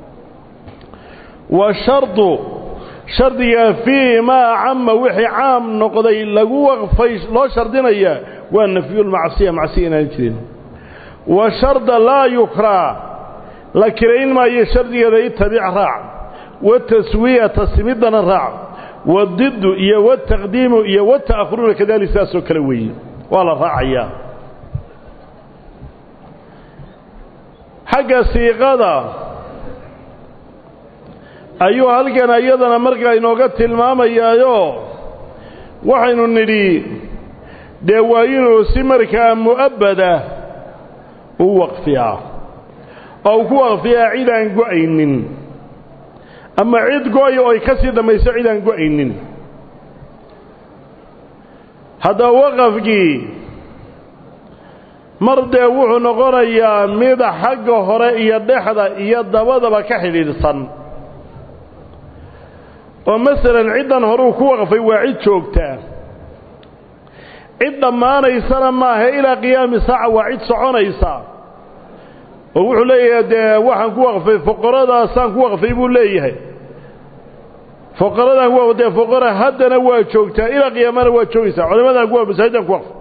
wa shardu shardiga fii maa cama wixii caam noqday lagu waqfay loo shardinayaa waa nafyulmacsiya macsiya inaan jirin wa sharda laa yukraa la kirayn maayo shardigeeda itabic raac wataswiyata simidana raac wadiddu iyo wataqdiimu iyo wata'khuruna kadalik saasoo kale weeye waa la raacayaa xagga siiqada ayuu halkan iyadana markaa inooga tilmaamayaayo waxaynu nidhi dee waa inuu si markaa mu'abbada u waqfiyaa oo uu ku waqfiyaa cid aan go'aynin ama cid go-ay oo ay ka sii dhammayso cid aan go-aynin haddaba waqafkii mar dee wuxuu noqonayaa mid xagga hore iyo dhexda iyo dabadaba ka xidhiidhsan oo masalan ciddan horuu ku waqfay waa cid joogtaa cid dhammaanaysana maaha ilaa qiyaami saaca waa cid soconaysa oo wuxuu leeyahay dee waxaan ku waqfay foqoradaasaan ku waqfay buu leeyahay foqoradan waa dee foqora haddana waa joogtaa ilaa qiyaamana waa joogaysaa culimadan kuwa masaajiddan ku waqfay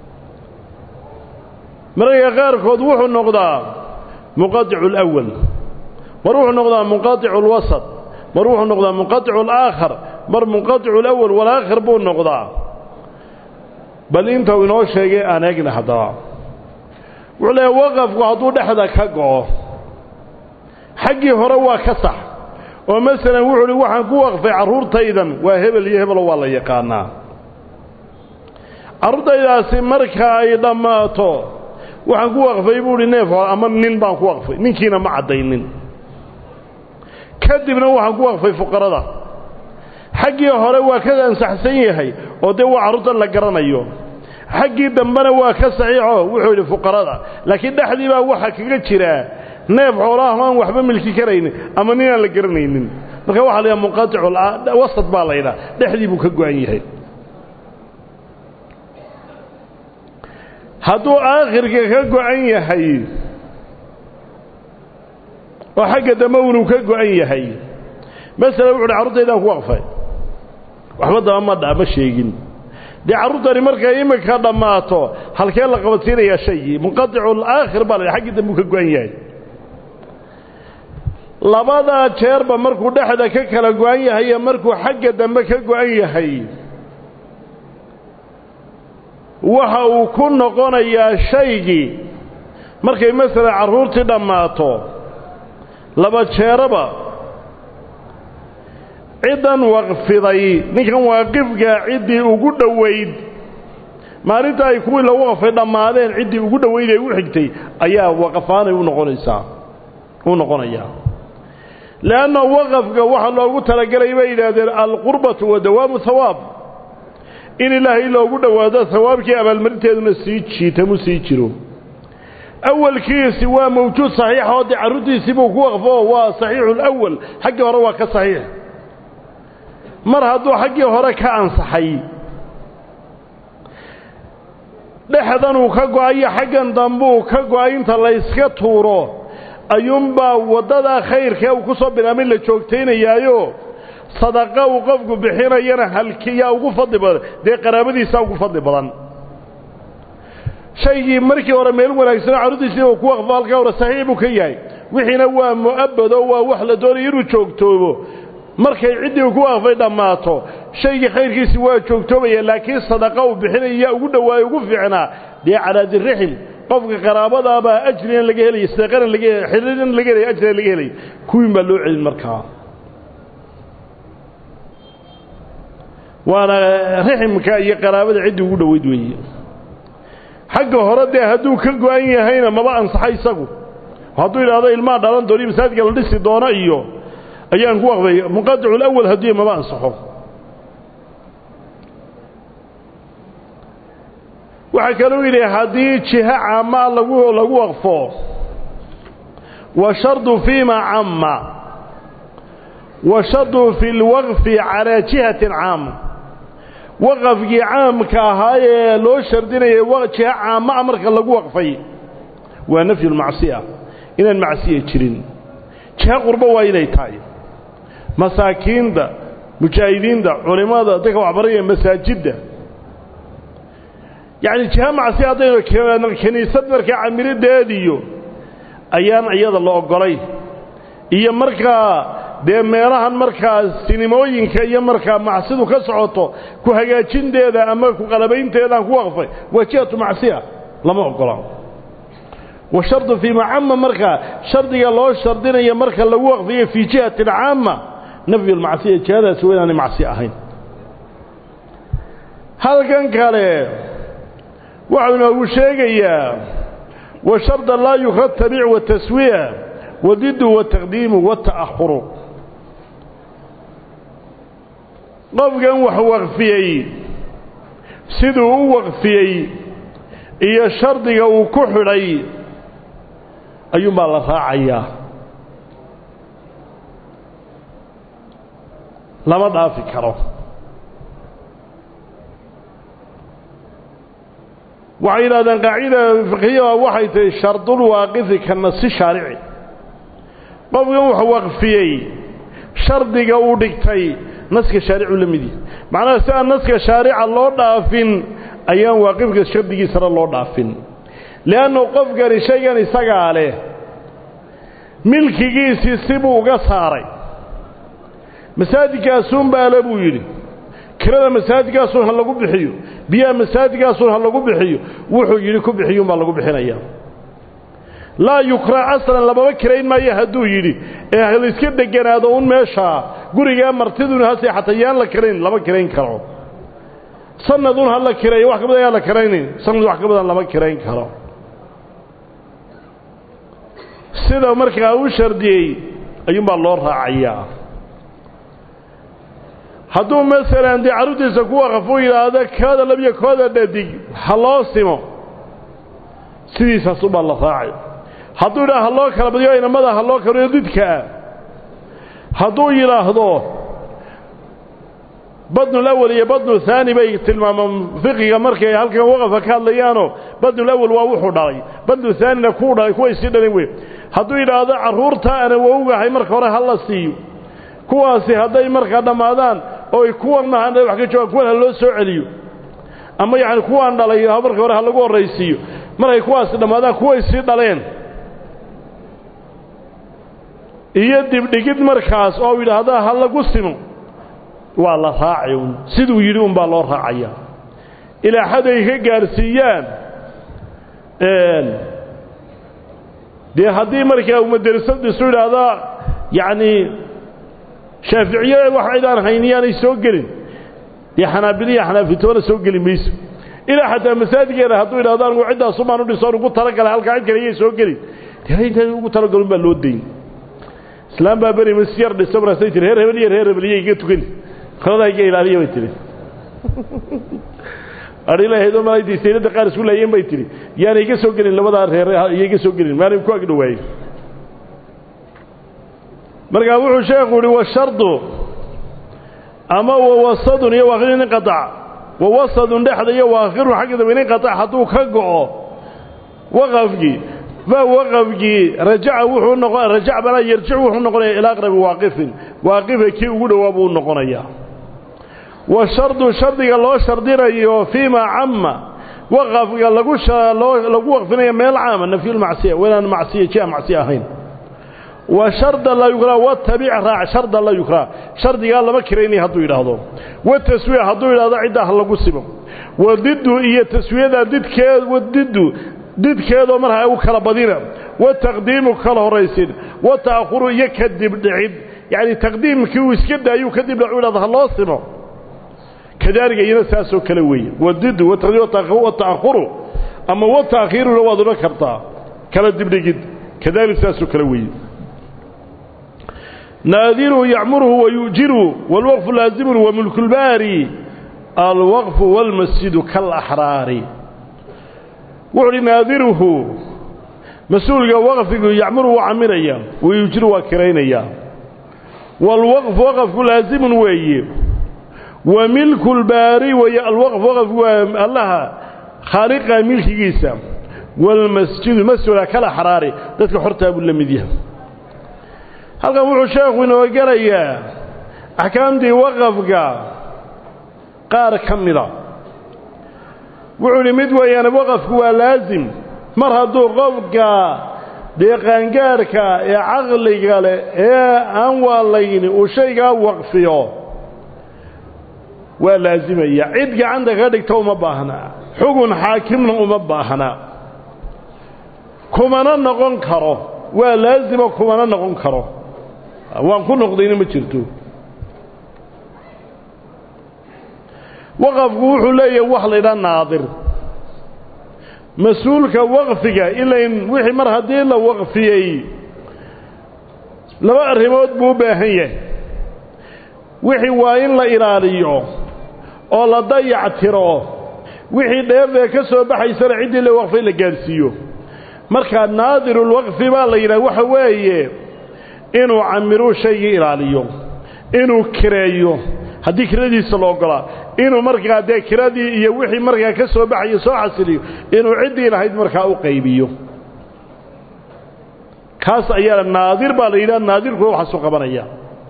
mararka qaarkood wuxuu noqdaa muqadicu alawal mar wuxuu noqdaa munqadicu alwasat mar wuxuu noqdaa munqadicu alaakhar mar munqadicu alawal walaakhir buu noqdaa bal inta uu inoo sheegay aan eegna haddaba wuxuu leeyahay waqafku hadduu dhexda ka go'o xaggii hore waa ka sax oo masalan wuxuu uhi waxaan ku waqfay carruurtaydan waa hebel iyo hebelo waa la yaqaanaa carruurtaydaasi marka ay dhammaato waxaan ku waqfay buu uhi neef hore ama nin baan ku waqfay ninkiina ma caddaynin kadibna waxaan ku waqfay fuqarada xaggii hore waa ka ansaxsan yahay oo dee waa carruurtan la garanayo xaggii dambena waa ka saxiixo wuxuu yidhi fuqarada laakiin dhexdii baa waxaa kaga jiraa neef xoolaah aan waxba milki karaynin ama nin aan la garanaynin marka waxa la yidhaha munqaticu wasat baa la yidhaha dhexdii buu ka go-an yahay hadduu aakhirka ka go-an yahay oo xagga dambe unuu ka go-an yahay masala wuxu uhi carruurtaydaan ku waqfay waxba daba ma dha ma sheegin dee carruurtani markay iminka dhammaato halkee la qabadsiinayaa shaygii munqadicu alaakhir baa la xaggii dambe uu ka go-an yahay labadaa jeerba markuu dhexda ka kala go-an yahay iyo markuu xagga dambe ka go-an yahay waxa uu ku noqonayaa shaygii markay masalan carruurtii dhammaato laba jeeraba ciddan waqfiday ninkan waaqifka ciddii ugu dhowayd maalinta ay kuwii la waqfay dhammaadeen ciddii ugu dhowayd ee u xigtay ayaa waqafaanay u noqonaysaa u noqonayaa leanna waqafka waxaa loogu talagelay bay yidhaahdeen alqurbatu wa dawaamu hawaab in ilaahay loogu dhowaado hawaabkii abaalmarinteeduna sii jiitamu sii jiro awalkiisi waa mawjuud saxiixa oo dee carruurtiisii buu ku waqfo waa saxiixu lawal xaggii hore waa ka saxiix mar hadduu xaggii hore ka ansaxay dhexdanuu ka go-ayo xaggan dambuu ka go-ay inta layska tuuro ayuunbaa waddadaa khayrkee uu ku soo bilaamay la joogtaynayaayo sadaqa uu qofku bixinayana halkiyaa ugu fadli badan dee qaraabadiisaa ugu fadli badan shaygii markii hore meel wanaagsanoo carruurtiisii uu ku waqfo halkaa hore saxiix buu ka yahay wixiina waa mu'abbado waa wax la doonaya inuu joogtoobo markay ciddii uu ku waqfay dhammaato shaygii khayrkiisi waa joogtoobaya laakiin sadaqa uu bixinaya yaa ugu dhowaayo ugu fiicnaa dee calaa dirixim qofka qaraabadaabaa ajrigan laga helaya sadaqana laga xiriiran laga helaya ajrigan laga helaya kuwiin baa loo celin markaa waana riximka iyo qaraabada ciddii ugu dhoweyd weeye xagga hore dee hadduu ka go-an yahayna maba ansaxa isagu hadduu yidhaahdo ilmaa dhalan dooni masaajidka la dhisi doono iyo ayaan ku waqfay muqadicul haddii maba ansaxo waxaa kaluu yidhi haddii jiho caama lagu lagu waqfo washardu fiima camma washardu fi lwaqfi calaa jihatin caama waqafkii caamka ahaa ee loo shardinayay jiho caama marka lagu waqfay waa nafyu lmacsiya inaan macsiya jirin jiho qurbo waa inay tahay masaakiinta mujaahidiinta culimmada dadka waxbaraya masaajidda yacni jiho macsi haddaynu kiniisad markaa camirideediyo ayaan iyada la oggolay iyo markaa dee meelahan markaa sinimooyinka iyo markaa macsidu ka socoto ku hagaajinteeda ama ku qalabaynteedaan ku waqfay waa jihatu macsiya lama oggola wa shardu fii macama markaa shardiga loo shardinayo marka lagu waqfiyo fii jihatin caama nafyu lmacsiya jihadaasi waa inaanay macsi ahayn halkan kale waxau inoogu sheegayaa wa sharda laa yukra tabiic wataswiya wadidu wataqdiimu wata'ahuru qofkan wax waqfiyey siduu u waqfiyey iyo shardiga uu ku xidhay ayuunbaa la raacayaa lama dhaafi karo waxay yidhahdeen qaacida fiqhiya waxay tahay shardulwaaqifi ka nasi shaarici qofkan wax waqfiyey shardiga uu dhigtay naska shaaricu la mid yihi macnaha si aan naska shaarica loo dhaafin ayaan waaqifka shardigiisana loo dhaafin li'annu qofkani shaygan isagaa leh milkigiisii sibuu uga saaray masaajidkaasuunbaa le buu yidhi kirada masaajidkaasuun ha lagu bixiyo biyaha masaajidkaasuun ha lagu bixiyo wuxuu yidhi ku bixiyuunbaa lagu bixinayaa laa yukraa aslan lamaba kirayn maayo hadduu yidhi ee halaiska deganaado un meeshaa gurigaa martidun ha seexata yaan la kirayn lama kirayn karo sanadun ha la kireeyo wax ka badan yaan la kiraynin sanad wax ka badan lama kirayn karo sida markaa u shardiyey ayuunbaa loo raacayaa hadduu masalan dee carruurtiisa ku waqafuu yidhaahdo kooda labiyo kooda dhadig ha loo simo sidiisaasubaa la raacay hadduu yidhaha ha loo kala badiyo inamada ha loo kaliyo didkaa hadduu yidhaahdo badnulawal iyo badnu haani bay tilmaamaan fiqiga markay halkan waqafka ka hadlayaanoo badnulawal waa wuxuu dhalay badnu haanina kuu dhalay kuway sii dhalin wey hadduu yidhaahdo carruurta ana wowgahay marka hore ha la siiyo kuwaasi hadday markaa dhammaadaan oy kuwan maha wax ka joogaan kuwan ha loo soo celiyo ama yacani kuwaan dhalay marka hore ha lagu horraysiiyo markay kuwaasi dhammaadaan kuway sii dhaleen iyo dibdhigid markaas oo yidhaahda ha lagu simo waa la raacay un siduu yidhi unbaa loo raacayaa ilaa xad ay ka gaarsiiyaan dee haddii markaa umaderisadiisu yidhaahdaa yacnii shaaficiyada wax cidaan hayniyaanay soo gelin dee xanaabiliya xanaafitoona soo geli mayso ilaa xataa masaajidkeeda hadduu yidhahdo anigu ciddaasumaan u dhisoon ugu talagalay halkaa cid kale iyay soo gelin dee inta ugu talagalun baa loo dayn islaam baa beri masyar dhiso markaasay tiri reer hebel iyo reer hebeliya iga tukan qoladaa iga ilaaliya bay tihi adhilahaydoo malaydii saylada qaar isku laayeen bay tihi yaana iga soo gelin labadaa reer iyo iga soo gelin maana ku agdhowaayey markaa wuxuu sheekhu uhi washardu ama wawasadun iyo waakhirun inqatac wawasadun dhexda iyo waakhirun xagga dambe inqatac hadduu ka go'o waqafkii fa waqafkii rajaca wuxuu noqon rajac banaa yarjic wuxuu noqonayaa ilaa aqrabi waaqifin waaqifa kii ugu dhowaa buu noqonayaa wa shardu shardiga loo shardinayo fiima camma waqafka lagu lagu waqfinayo meel caama nafyulmacsiya waynaan macsiya jia macsiya ahayn wa sharda laa yukraa watabic raac sharda laa yukraa shardigaa lama kiraynaya hadduu yidhaahdo wa taswiya hadduu yidhahdo ciddaa ha lagu simo wa diddu iyo taswiyada didkeed wadiddu didkeedoo markaa u kala badina wa taqdiimu kala horraysin wa ta'khuru iyo kadib dhicid yacni taqdiimkii uu iska daayuu kadib dhacu yidhahdo ha loo simo kadaalika iyana saasoo kale weeye wadidu wata'ahuru ama wata'khiiruna waad odhan kartaa kala dibdhigid kadaalika saasoo kale weeye naadiruhu yacmuruhu wayujiru wاlwaqfu laazimun wamulku lbaari alwaqfu wاlmasjidu kaalaxraari wuxu uhi naadiruhu mas-uulka waqfigu yacmuru waa camiraya wayujiru waa kiraynaya waalwaqfu waqafku laazimun weeye wa milku lbaari weeye alwaqf waqafku waa allaha khaaliqa milkigiisa waalmasjidu masjida kalaxraari dadka xortaa buu la mid yahay halkan wuxuu sheekhu inoo gelayaa axkaamtii waqafka qaar ka mida wuxuu idhi mid weeyaan waqafku waa laasim mar hadduu qofka dee qaangaarka ee caqliga leh ee aan waalayni uu shaygaa waqfiyo waa laasimaya cid gacanta ka dhigta uma baahna xugun xaakimna uma baahna kumana noqon karo waa laasimo kumana noqon karo waan ku noqdayna ma jirto waqafku wuxuu leeyahay wax laydhaa naadir mas-uulka waqfiga ilain wixii mar haddii la waqfiyey laba arrimood buu u baahan yahay wixii waa in la ilaaliyo oo la dayactiro wixii dheefee ka soo baxaysana ciddii la waqfay la gaadhsiiyo markaa naadirulwaqfi baa la yidhaha waxa weeye inuu camiruu shaygii ilaaliyo inuu kireeyo haddii kiradiisa la ogolaa inuu markaa dee kiradii iyo wixii markaa ka soo baxayo soo xasiliyo inuu ciddii lahayd markaa u qaybiyo kaas ayaa naadir baa la yidhaha naadirkuna waxaasu qabanaya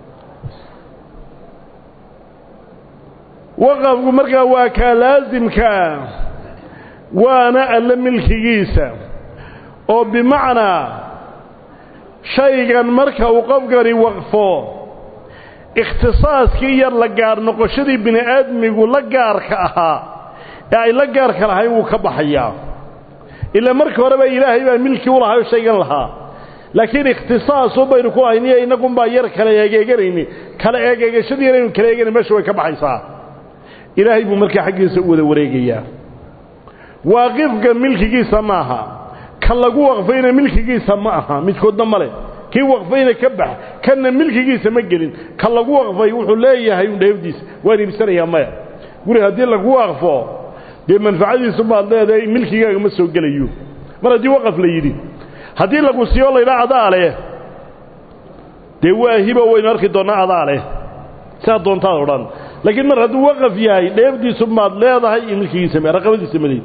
waqafku markaa waa kaa laasimkaa waana alle milkigiisa oo bimacnaa shaygan marka uu qofkani waqfo ikhtisaaskii yar la gaar noqoshadii bini aadmigu la gaarka ahaa ee ay la gaarka lahayn wuu ka baxayaa ilaa marka horeba ilaahay baa milki u lahaa oo shaygan lahaa laakiin ikhtisaasu baynu ku hayniyo innagunbaa yar kala eegeeganayni kala eegeegashadii yar aynu kala eeganay meesha way ka baxaysaa ilaahay buu markaa xaggiisa u wada wareegayaa waaqifka milkigiisa maaha ka lagu waqfayna milkigiisa ma aha midkoodna ma leh kii waqfayna ka bax kanna milkigiisa ma gelin ka lagu waqfay wuxuu leeyahay un dheefdiisa waan iibsanayaa maya guri haddii lagu waqfo dee manfacadiisu baad leedahay milkigaaga ma soo gelayo mar haddii waqaf la yidhi haddii lagu siiyo laydhaa adaa leh dee waa hibo waynu arki doonnaa adaa leh saa doontaad odhan laakiin mar hadduu waqaf yahay dheefdiisu maad leedahay iyo milkigiisa m raqabadiisa maleyd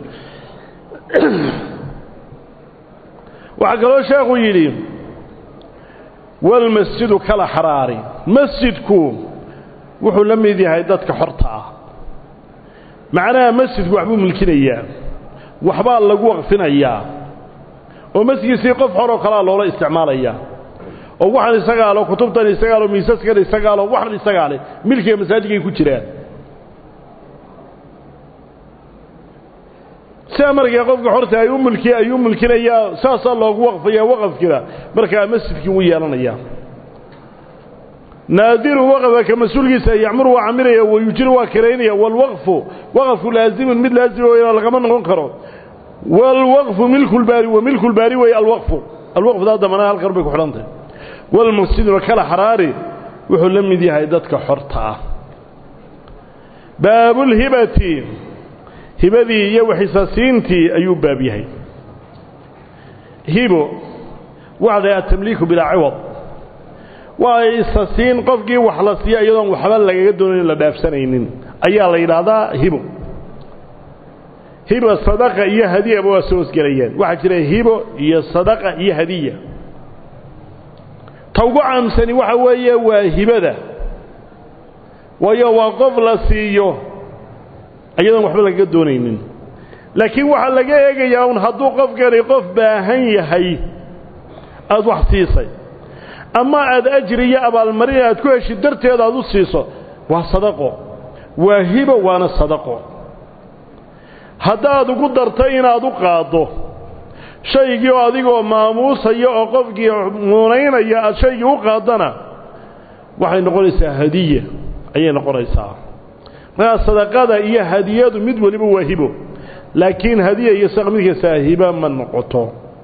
waxaa kaloo sheekhu yidhi walmasjidu kala xaraari masjidku wuxuu la mid yahay dadka xorta ah macnaha masjidku waxbuu milkinayaa waxbaa lagu waqfinayaa oo masjidkiisii qof xoroo kalea loola isticmaalayaa oo waxaan isagaa lo kutubtan isagaa lo miisaskan isagaa lo waxan isagaa leh milkiga masaajidkay ku jiraan sidaa markaa qofka xorta ay u mulki ay u mulkinayaa saasaa loogu waqfayaa waqafkina markaa masjidkii wuu yeelanayaa naadiru waqfa ka mas-uulkiisa yacmuru waa camiraya wayujiru waa kiraynaya waalwaqfu waqafku laazimun mid laazima weyna lagama noqon karo waalwaqfu milku lbaari wa milku lbaari weeye alwaqfu alwaqfdaa damana halkan bay ku xidhantahy walmasjiduna kala xaraari wuxuu la mid yahay dadka xorta ah baabulhibati hibadii iyo waxisasiintii ayuu baab yahay hibo waxday atamliiku bilaa ciwad waa isasiin qofkii wax la siiya iyadoon waxba lagaga doonayn la dhaafsanaynin ayaa la yidhaahdaa hibo hibo sadaqa iyo hadiyaba waa soo hosgelayaan waxaa jira hibo iyo sadaqa iyo hadiya ta ugu caamsani waxa weeye waa hibada waayo waa qof la siiyo iyadoon waxba lagaga doonaynin laakiin waxaa laga eegayaa un hadduu qofkani qof baahan yahay aada wax siisay ama aad ajri iyo abaalmarin aad ku heshid darteed aad u siiso waa sadaqo waa hibo waana sadaqo haddaad ugu dartay inaad u qaaddo shaygii oo adigoo maamuusaya oo qofkii muunaynaya aad shaygii u qaaddana waxay noqonaysaa hadiya ayay noqonaysaa markaa sadaqada iyo hadiyadu mid waliba waa hibo laakiin hadiya iyo sadaqa mid kastaa hiba ma noqoto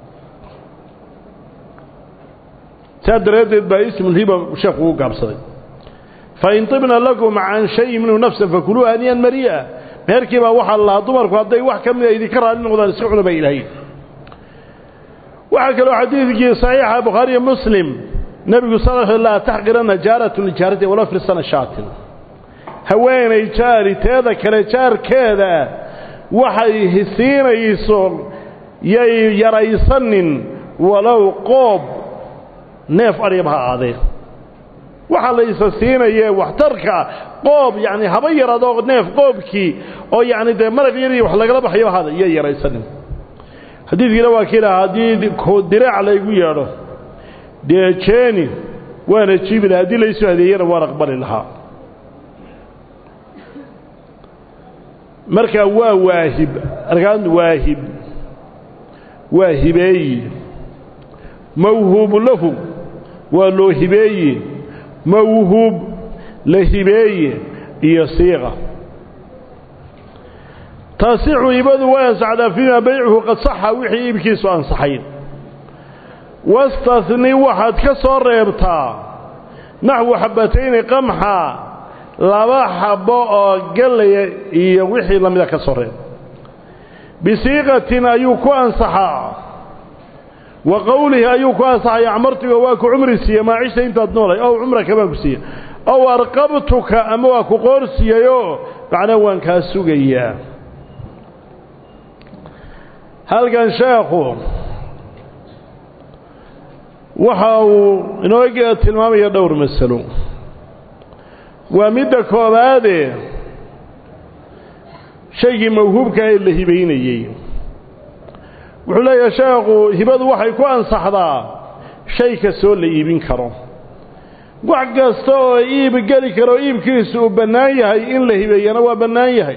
saa daraaddeed baa ismulhiba sheekhu u gaabsaday fain tibna lakum can shayin minhu nafsan fakuluu haniyan mari'a meherkii baa waxaa la lahaa dumarku hadday wax ka mida idinka raali noqdaan iska cuna bay ilaahay waxaa kaloo xadiidkii saxiixa bukhaariyo muslim nebigu sal l laa taxqirana jaaratun lijaarati wala firsana shaatin haweenay jaari teeda kale jaarkeeda waxay hisiinayso yay yaraysanin walow qoob neef adhigaba ha aadee waxaa la isa siinayee waxtarka qoob yacni haba yaradoo neef qoobkii oo yacni dee maraq yariyo wax lagala baxyo hada iyo yaraysanin xadiidkiina waa kii lahaa haddii diraac laygu yeedho dee jeeni waana jiibi lahaa haddii laysu hadeeyana waan aqbali lahaa markaa waa waahib arkaan waahib waa hibeeyi mawhuubu lahu waa loo hibeeyi mawhuub la hibeeye iyo siiqa taasixu hibadu way ansaxdaa fiima baycuhu qad saxa wixii iibkiisu ansaxay wastahni waxaad ka soo reebtaa naxwu xabatayni qamxa laba xabbo oo gallaya iyo wixii la mida ka soo reeb bisiiqatin ayuu ku ansaxaa wa qowlihi ayuu ku ansaxaya acmartuga waa ku cumri siiye maacishta intaad noolay ow cumraka baan ku siiye ow arqabtuka ama waa ku qoor siiyayoo macnaa waan kaa sugayaa halkan sheekhu waxa uu inoo tilmaamaya dhowr masalo waa midda koobaade shaygii mawhuubka ee la hibaynayey wuxuu leeyahay sheekhu hibadu waxay ku ansaxdaa shay kastoo la iibin karo wax kasta oo iib geli karo iibkiisu uu bannaan yahay in la hibeeyana waa bannaan yahay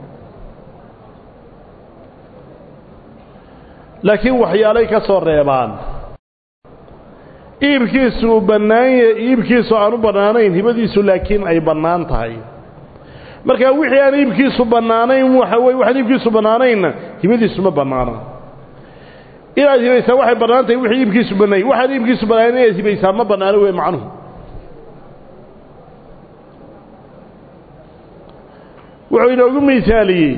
laakiin waxyaalay ka soo reebaan iibkiisu uu bannaanya iibkiisu aan u bannaanayn hibadiisu laakiin ay bannaan tahay marka wixii aan iibkiisu bannaanayn waxa weye waxaan iibkiisu bannaanaynna hibadiisu ma bannaana inaad hibaysaa waxay bannaan tahay wixii iibkiisu bannaayay waxaan iibkiisu bannaanayn inaad hibaysaa ma bannaano wey macnuhu wuxuu inoogu misaaliyey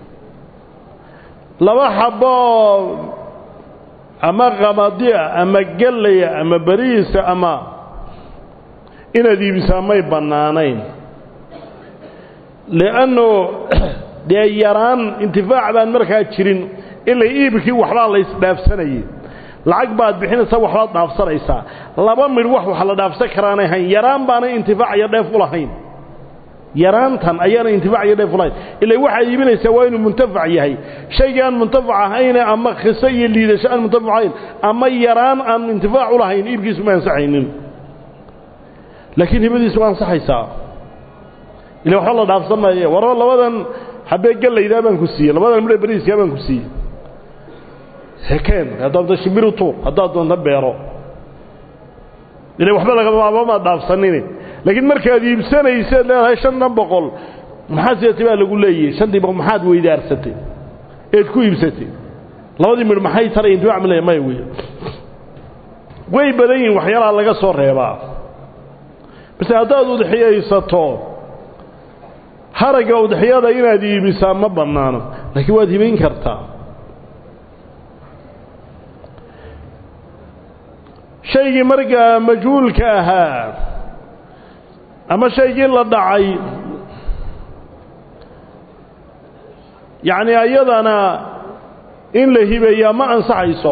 laba xaboo ama qamadiya ama gallaya ama beriisa ama inaad iibisaa may bannaanayn li'annu dee yaraan intifaac baan markaa jirin ilaa iibkii waxbaa la ysdhaafsanayay lacag baad bixinaysaa waxbaad dhaafsanaysaa laba midh wax wax la dhaafsan karaanay hayn yaraan baanay intifaac iyo dheef u lahayn yaraantan ayaana intifaac iyo dheef u lahayn ilaa waxaad iibinaysaa waa inuu muntafac yahay shaygii aan muntafac ahayne ama khiso iyo liidasho aan muntafac ahayn ama yaraan aan intifaac u lahayn iibkiisu ma ansaxaynin laakiin hibadiisu waa ansaxaysaa ila waxba la dhaafsan maaye warba labadan xabee gallaydaa baan ku siiyey labadan midhe beriiskaa baan ku siiyey hekeen haddaad doonto shimbiru tuur haddaad doonto beero ila waxba lagamaamaad dhaafsanine laakiin markaad iibsanayseed leedahay shantan boqol maxaa sidatay baa lagu leeyahay shantii boqol maxaad weydaarsatay eed ku iibsatay labadii midh maxay taray intifaac male maya wey way badan yihin waxyaalaha laga soo reebaa base haddaad udxiyaysato haragga udxiyada inaad iibisaa ma bannaano laakiin waad hibayn kartaa shaygii markaa majhuulka ahaa ama shaygii la dhacay yacni ayadana in la hibeeyaa ma ansaxayso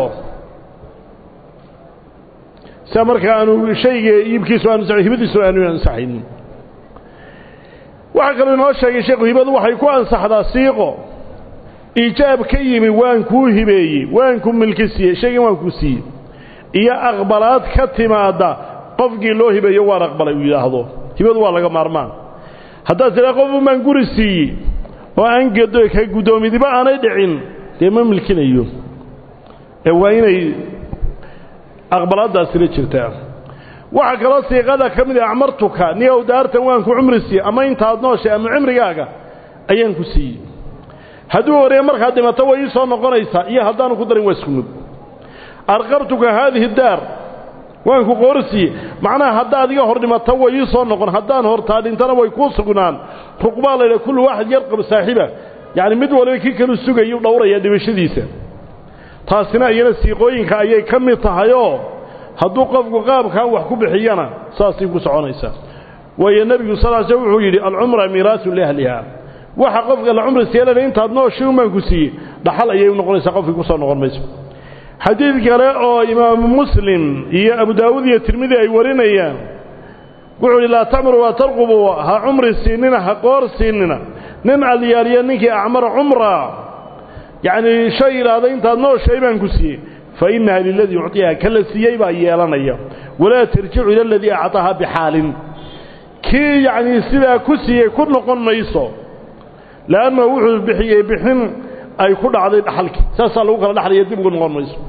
sia markaa aanu shayga iibkiisu aanu hibadiisu aanu ansaxaynin waxaa kaloo inoo sheegay sheekhu hibadu waxay ku ansaxdaa siiqo iijaab ka yimi waan kuu hibeeyey waan ku milki siiyey shaygan waan kuu siiyey iyo aqbalaad ka timaadda qofkii loo hibeeyo waan aqbalay uu yidhaahdo hibadu waa laga maarmaan haddaad tidhaa qofun baan guri siiyey oo aan gedo ka guddoomidiba aanay dhicin dee ma milkinayo ee waa inay aqbalaaddaasila jirtaa waxaa kaloo siiqada ka mid ah acmartuka niyow daartan waan ku cumri siiye ama intaad nooshay ama cimrigaaga ayaan ku siiyey hadduu horeeye markaad dhimato way ii soo noqonaysaa iyo haddaanu ku darin waa isku mid arqabtuka haadihi daar waan ku qoorsiiye macnaha haddaad iga hor dhimato way ii soo noqon haddaan hortaa dhintana way kuu sugnaan ruqbaa laydha kullu waaxid yarqab saaxiba yacni mid waliba kii kalu sugayu dhowraya dhimashadiisa taasina iyana siiqooyinka ayay ka mid tahayoo hadduu qofku qaabkan wax ku bixiyana saasay ku soconaysaa waayo nebigu sal l sl wuxuu yidhi alcumra miiraasun liahliha waxa qofka la cumri seelana intaad nooshi unbaan ku siiyey dhaxal ayay u noqonaysaa qofkii ku soo noqon mayso xadiid kale oo imaamu muslim iyo abu daawuud iyo tirmidi ay warinayaan wuxuu yidhi laa tacmuru waa tarqubu ha cumri siinina ha qoor siinina nin alyaaliya ninkii acmara cumra yacnii shay idhaahda intaad nooshay baan ku siiyey fa innaha liladii yucطiha kala siiyey baa yeelanaya walaa tarjicu ila aladii acطaha bixaalin kii yacnii sidaa ku siiyey ku noqon mayso leannahu wuxuu bixiyey bixin ay ku dhacday dhaxalkii saasaa lagu kala dhaxlaya dib ugu noqon mayso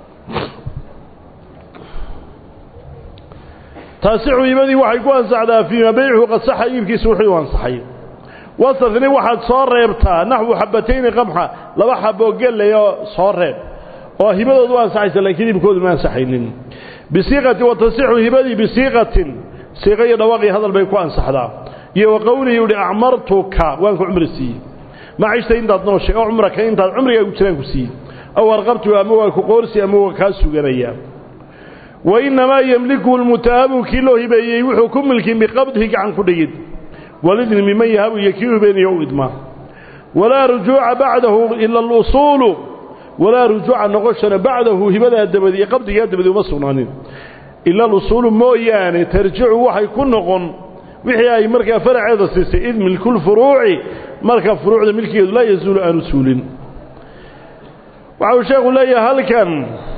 taasixu iibadii waxay ku ansaxdaa fiima baycuhu qad saxa iibkiisa wuxuu ansaxay wasafni waxaad soo reebtaa naxwu xabatayni qamxa laba xaboo gellayoo soo reeb oo hibadoodu u ansaxaysa laakiin iibkoodu ma ansaxaynin bisiiqatin wa tasixu hibadii bisiiqatin siiqa iyo dhawaaqii hadal bay ku ansaxdaa iyo wa qowlihi uhi acmartuka waan ku cumri siiyey macishta intaad nooshay oo cumraka intaad cumrigaa gu jiraan ku siiyey aw arqabtu ama waa ku qoorsi ama waa kaa suganayaa wa innamaa yemliku lmutaahabu kii loo hibeeyey wuxuu ku milkin biqabdihi gacan ku dhigid walidni miman yahabu iyo kii hibeeniyo u idmaa walaa rujuuca bacdahu ila alusuulu walaa rujuuca noqoshana bacdahu hibadaa dabadi iyo qabdigaa dabadi uma sugnaanin ila alusuulu mooyaane tarjicu waxay ku noqon wixii ay markaa faraceeda siisay id milkulfuruuci marka furuucda milkigeedu laa yazuulu aanu suulin waxa uu sheekhu leeyahay halkan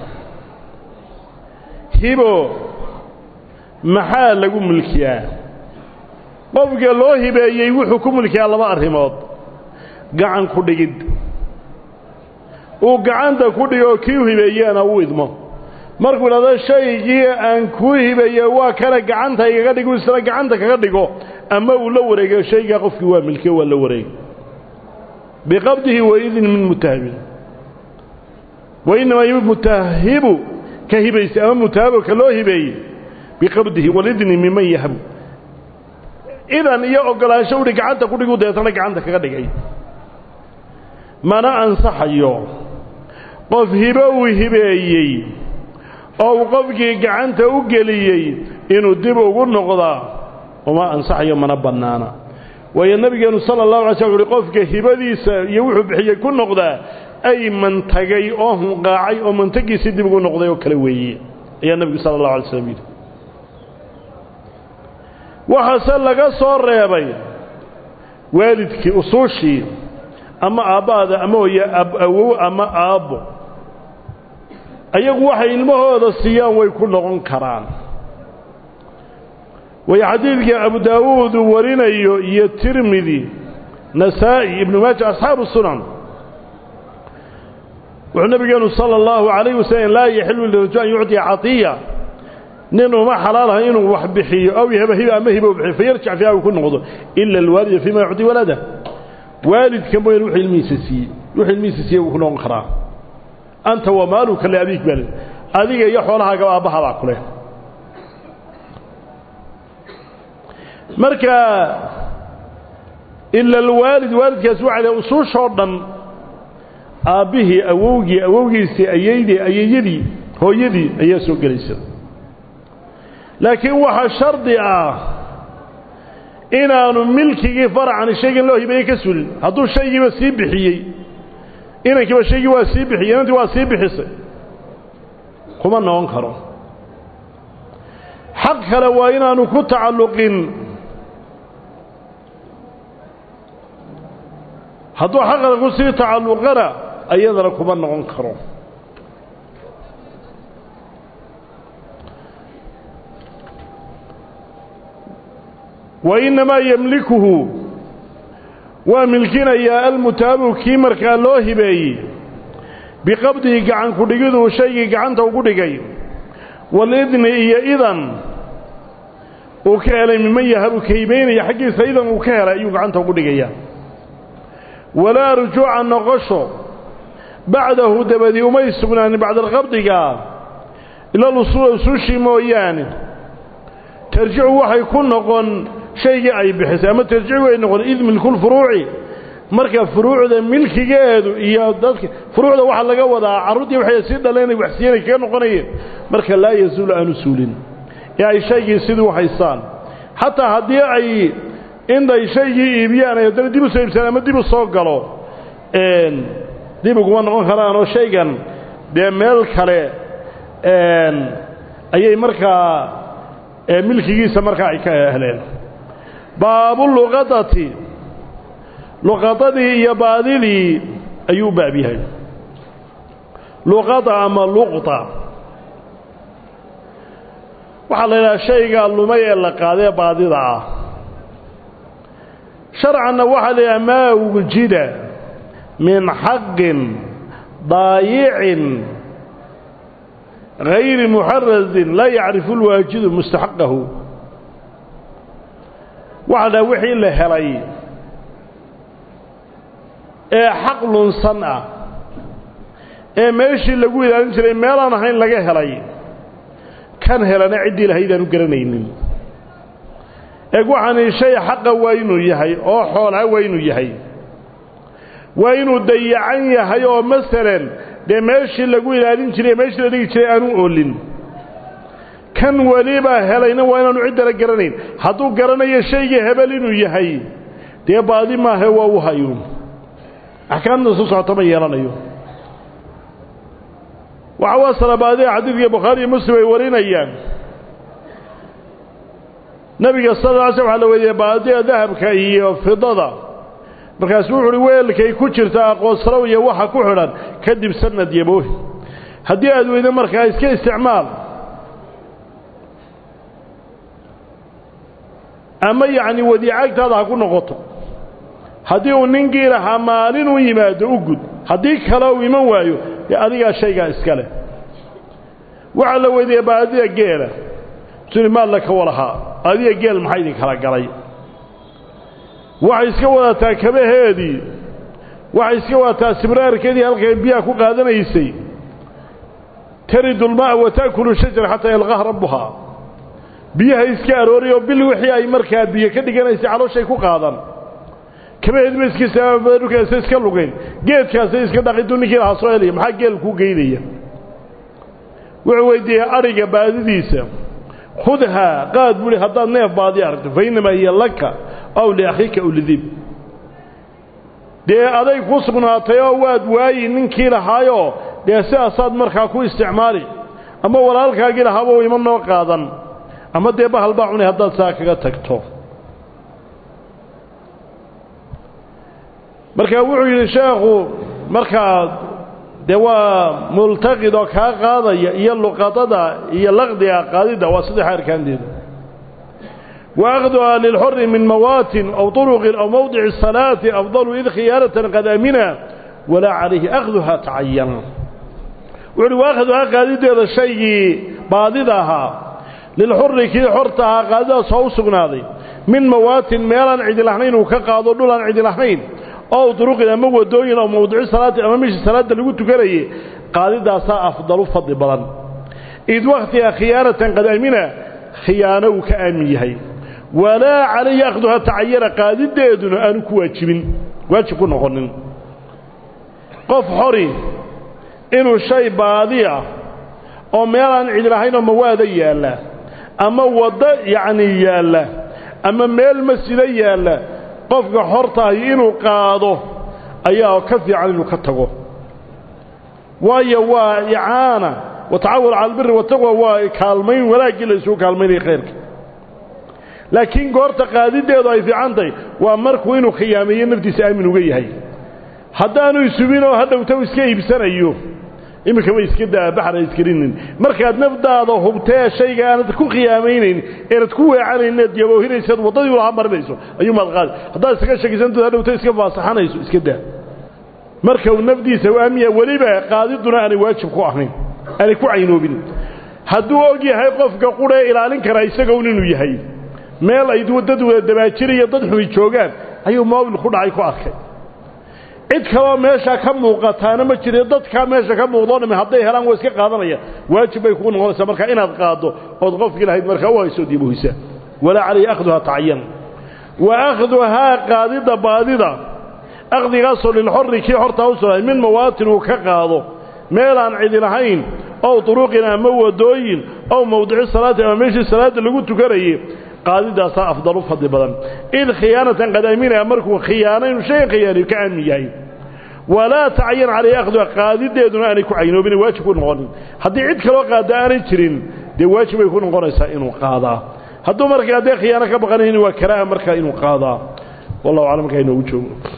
hibo maxaa lagu mulkiyaa qofka loo hibeeyey wuxuu ku mulkiyaa laba arrimood gacan ku dhigid uu gacanta ku dhigo kii u hibeeyeena u idmo markuu idhahdo shaygii aan kuu hibeeye waa kana gacanta igaga dhigu isna gacanta kaga dhigo ama uu la wareego shaygaa qofkii waa milkiye waa la wareeg biqabdihi waidin min mutahabin wainamaa mutahibu ka hibaysay ama mutahabu ka loo hibeeyey biqabdihi walidni miman yahabu idan iyo ogolaansho uhi gacanta ku dhigu deetana gacanta kaga dhigay mana ansaxayo qof hibo uu hibeeyey oo uu qofkii gacanta u geliyey inuu dib ugu noqdaa uma ansaxayo mana bannaana waayo nebigeenu sala allahu alay slam uhi qofka hibadiisa iyo wuxuu bixiyey ku noqdaa ay mantagay oo hunqaacay oo mantagiisii dib ugu noqday oo kale weeye ayaa nebigu sala allahu alay slam yidhi waxaase laga soo reebay waalidkii usuushii ama aabbaada ama hooye awow ama aabbo ayagu waxay ilmahooda siiyaan way ku noqon karaan way xadiidka abu daawuud uu warinayo iyo tirmidi nasaa'i ibnu maaja asxaabu sunan wuxuu nabigeenu sala allahu calayh wasalam laa yaxilu lirajul an yucطiya catiya nin uma xalaalaha inuu wax bixiyo aw yahaba hiba ama hiba u bixiyo fayarjac fiiha uu ku noqdo ila alwaalida fiima yucطi walada waalidka mooyaan wuxuu ilmihiisa siiyey wuxuu ilmihiisa siiyey wuu ku noqon karaa anta wa maaluka liabiik bal adiga iyo xoolahaagaba aabbaha baa ku leh marka ila alwaalid waalidkaasi waxay lehay usuushoo dhan aabbihii awowgii awowgiisii ayaydii ayayadii hooyadii ayaa soo gelaysa laakiin waxaa shardi ah inaanu milkigii faracan shaygan loo hibeeyey ka sulin hadduu shaygiiba sii bixiyey inankiiba shaygii waa sii bixiyey inantii waa sii bixisay kuma noqon karo xaq kale waa inaanu ku tacalluqin hadduu xaqada ku sii tacalluqana ayadana kuma noqon karo wa innamaa yemlikuhu waa milkinayaa almutaabu kii markaa loo hibeeyey biqabdihi gacan ku dhigiduu shaygii gacanta ugu dhigay walidni iyo idan uu ka helay miman yahabu kaymaynaya xaggiisa idan uu ka helay ayuu gacanta ugu dhigaya walaa rujuuca noqosho bacdahu dabadii umay sugnaanin bacda alqabdiga ila lusuula usuushii mooyaane tarjicu waxay ku noqon shaygii ay bixisay ama tarjicu ay noqon id milkulfuruuci marka furuucda milkigeedu iyo dadka furuucda waxaa laga wadaa carruurtii waxay sii dhaleen waxsiinay kaga noqonayeen marka laa yazuulu aanu suulin ee ay shaygii sidii u haystaan xataa haddii ay intay shaygii iibiyaan ay haddana dib u soo iibsadaan ama dib u soo galo dib uguma noqon karaan oo shaygan dee meel kale ayay markaa milkigiisa markaa ay ka heleen baabuluqadati luqadadii iyo baadidii ayuu u baab yahay luqada ama luqda waxaa la yidhaha shayga lumay ee la qaadee baadida ah sharcanna waxaa la yidhaha maa wujida min xaqin daayicin gayri muxarasin laa yacrifu lwaajidu mustaxaqahu waxaa la dhaha wixii la helay ee xaq lunsan ah ee meeshii lagu ilaalin jiray meelaan ahayn laga helay kan helana ciddii lahaydaan u garanaynin eeg waxaani shay xaqa waa inuu yahay oo xoolaa waa inuu yahay waa inuu dayacan yahay oo masalan dee meeshii lagu ilaalin jiray meeshii la dhigi jiray aanu oolin kan welibaa helayna waa inaanu ciddala garanayn hadduu garanayo shaygii hebel inuu yahay dee baadi maahe waa u hayo axkaamta soo socota ma yeelanayo waxa waa salabaadiha xadiidka bukhaari iyo muslim ay warinayaan nebiga sal lla alay slam waxa la weydiiyey baadiya dahabka iyo fidada markaasuu wuxu uhi weelkay ku jirta aqoonsalow iyo waxa ku xidhan kadib sanad yaboohi haddii aad weydo markaa iska isticmaal ama yacni wadiicagtaada ha ku noqoto haddii uu ninkii lahaa maalin u yimaado u gud haddii kale uu iman waayo dee adigaa shaygaa iska leh waxaa la weydiiyey baadida geela suni maalla ka walahaa adiga geel maxaa idin kala galay waxay iska wadataa kabaheedii waxay iska wadataa sibraarkeedii halkay biyaha ku qaadanaysay taridu lma'a wa ta'kulu shajara xataa yalqaha rabbuhaa biyaha iska arooriy oo bil wixii ay markaa biyo ka dhiganaysay calooshay ku qaadan kabaheediba iskadhulkaasa iska lugayn geedkaasay iska dhaqiduu ninkii lahaa soo helaya maxaa geel kuu geynaya wuxuu weydiiyey adhiga baadidiisa khudhaa qaad buuhi haddaad neef baadi aragto fa innamaa hiya laka aw liakhiika aw lidib dee aday ku sugnaatay oo waad waayi ninkii lahaayoo dee sidaasaad markaa ku isticmaali ama walaalkaagii lahaaba u ima noo qaadan ama dee bahal baa cunay haddaad saa kaga tagto marka wuxuu yidhi sheekhu markaa dee waa multaqid oo kaa qaadaya iyo luqadada iyo laqdiga qaadidda waa saddex arkaanteeda wa akhduhaa lilxori min mawaatin aw turuqin aw mawdici الsalaati afdalu id khiyaaratan qad amina walaa calayhi akhduhaa tacayan wuxu uhi wa akhduhaa qaadideeda shaygii baadida ahaa lilxuri kii xorta ahaa qaadidaas oo u sugnaaday min mawaatin meelaan cidi lahayn uu ka qaado dhul aan cidi lahayn ow duruqin ama wadooyin oo mawdici salaati ama meeshii salaadda lagu tukanayay qaadidaasaa afdalu fadli badan id wakhtiga khiyaanatan qad amina khiyaano uu ka aamin yahay walaa calayhi akhduha tacayana qaadideeduna aanu ku waajibin waajib ku noqonin qof xori inuu shay baadi ah oo meelaan cidi lahayn oo mawaada yaalla ama waddo yacnii yaalla ama meel masjida yaalla qofka xortaahi inuu qaado ayaa ka fiican inuu ka tago waayo waa icaana watacawal cala albiri wataqwa waa kaalmayn wanaaggii la isugu kaalmaynaya khayrka laakiin goorta qaadideedu ay fiican tahay waa markuu inuu khiyaameeyo naftiisa aamin uga yahay haddaanu isubinoo hadhowta iska iibsanayo iminkaba iska daa baxra iskarinin markaad nafdaada hubtee shayga aanad ku khiyaamaynayn eenad ku weecanayn inaad yaboohinaysaad waddadii ulaha marinayso ayuumaad qaadi haddaad isaga shakisantood hadhowta iska faasaxanayso iska daa marka uu nafdiisa u aamiya weliba qaadiduna aanay waajib ku ahayn aanay ku caynoobin hadduu og yahay qofka quree ilaalin karaa isagown inuu yahay meel ay dad wada dabaajiriyo dad xumi joogaan ayuu moobil ku dhacay ku arkay cid kaloo meesha ka muuqataana ma jiro dadkaa meesha ka muuqdoo dhami hadday helaan waa iska qaadanaya waajib bay kugu noqonaysaa marka inaad qaaddo ood qofkii lahayd markaa u hayso diibuhisa walaa calayhi akhduhaa tacayan wa akhduhaa qaadidda baadida akhdigaasoo lilxorri kii hortaa u sugnaay min mawaatin uu ka qaado meelaan cidi lahayn ow duruqin ama wadooyin ow mawdici salaati ama meeshii salaadda lagu tukanayay qaadidaasaa afdalu fadli badan id khiyaanatan qad aaminaya markuu khiyaano inuu shaygan khiyaanayo ka aamin yahay walaa tacayan calayhi akhduha qaadideeduna aanay ku caynoobin waajib ku noqonin haddii cid kaloo qaada aanay jirin dee waajib bay ku noqonaysaa inuu qaadaa hadduu markaa dee khiyaano ka baqanayn waa karaaha markaa inuu qaadaa wallahu aclam markaa inoogu joogo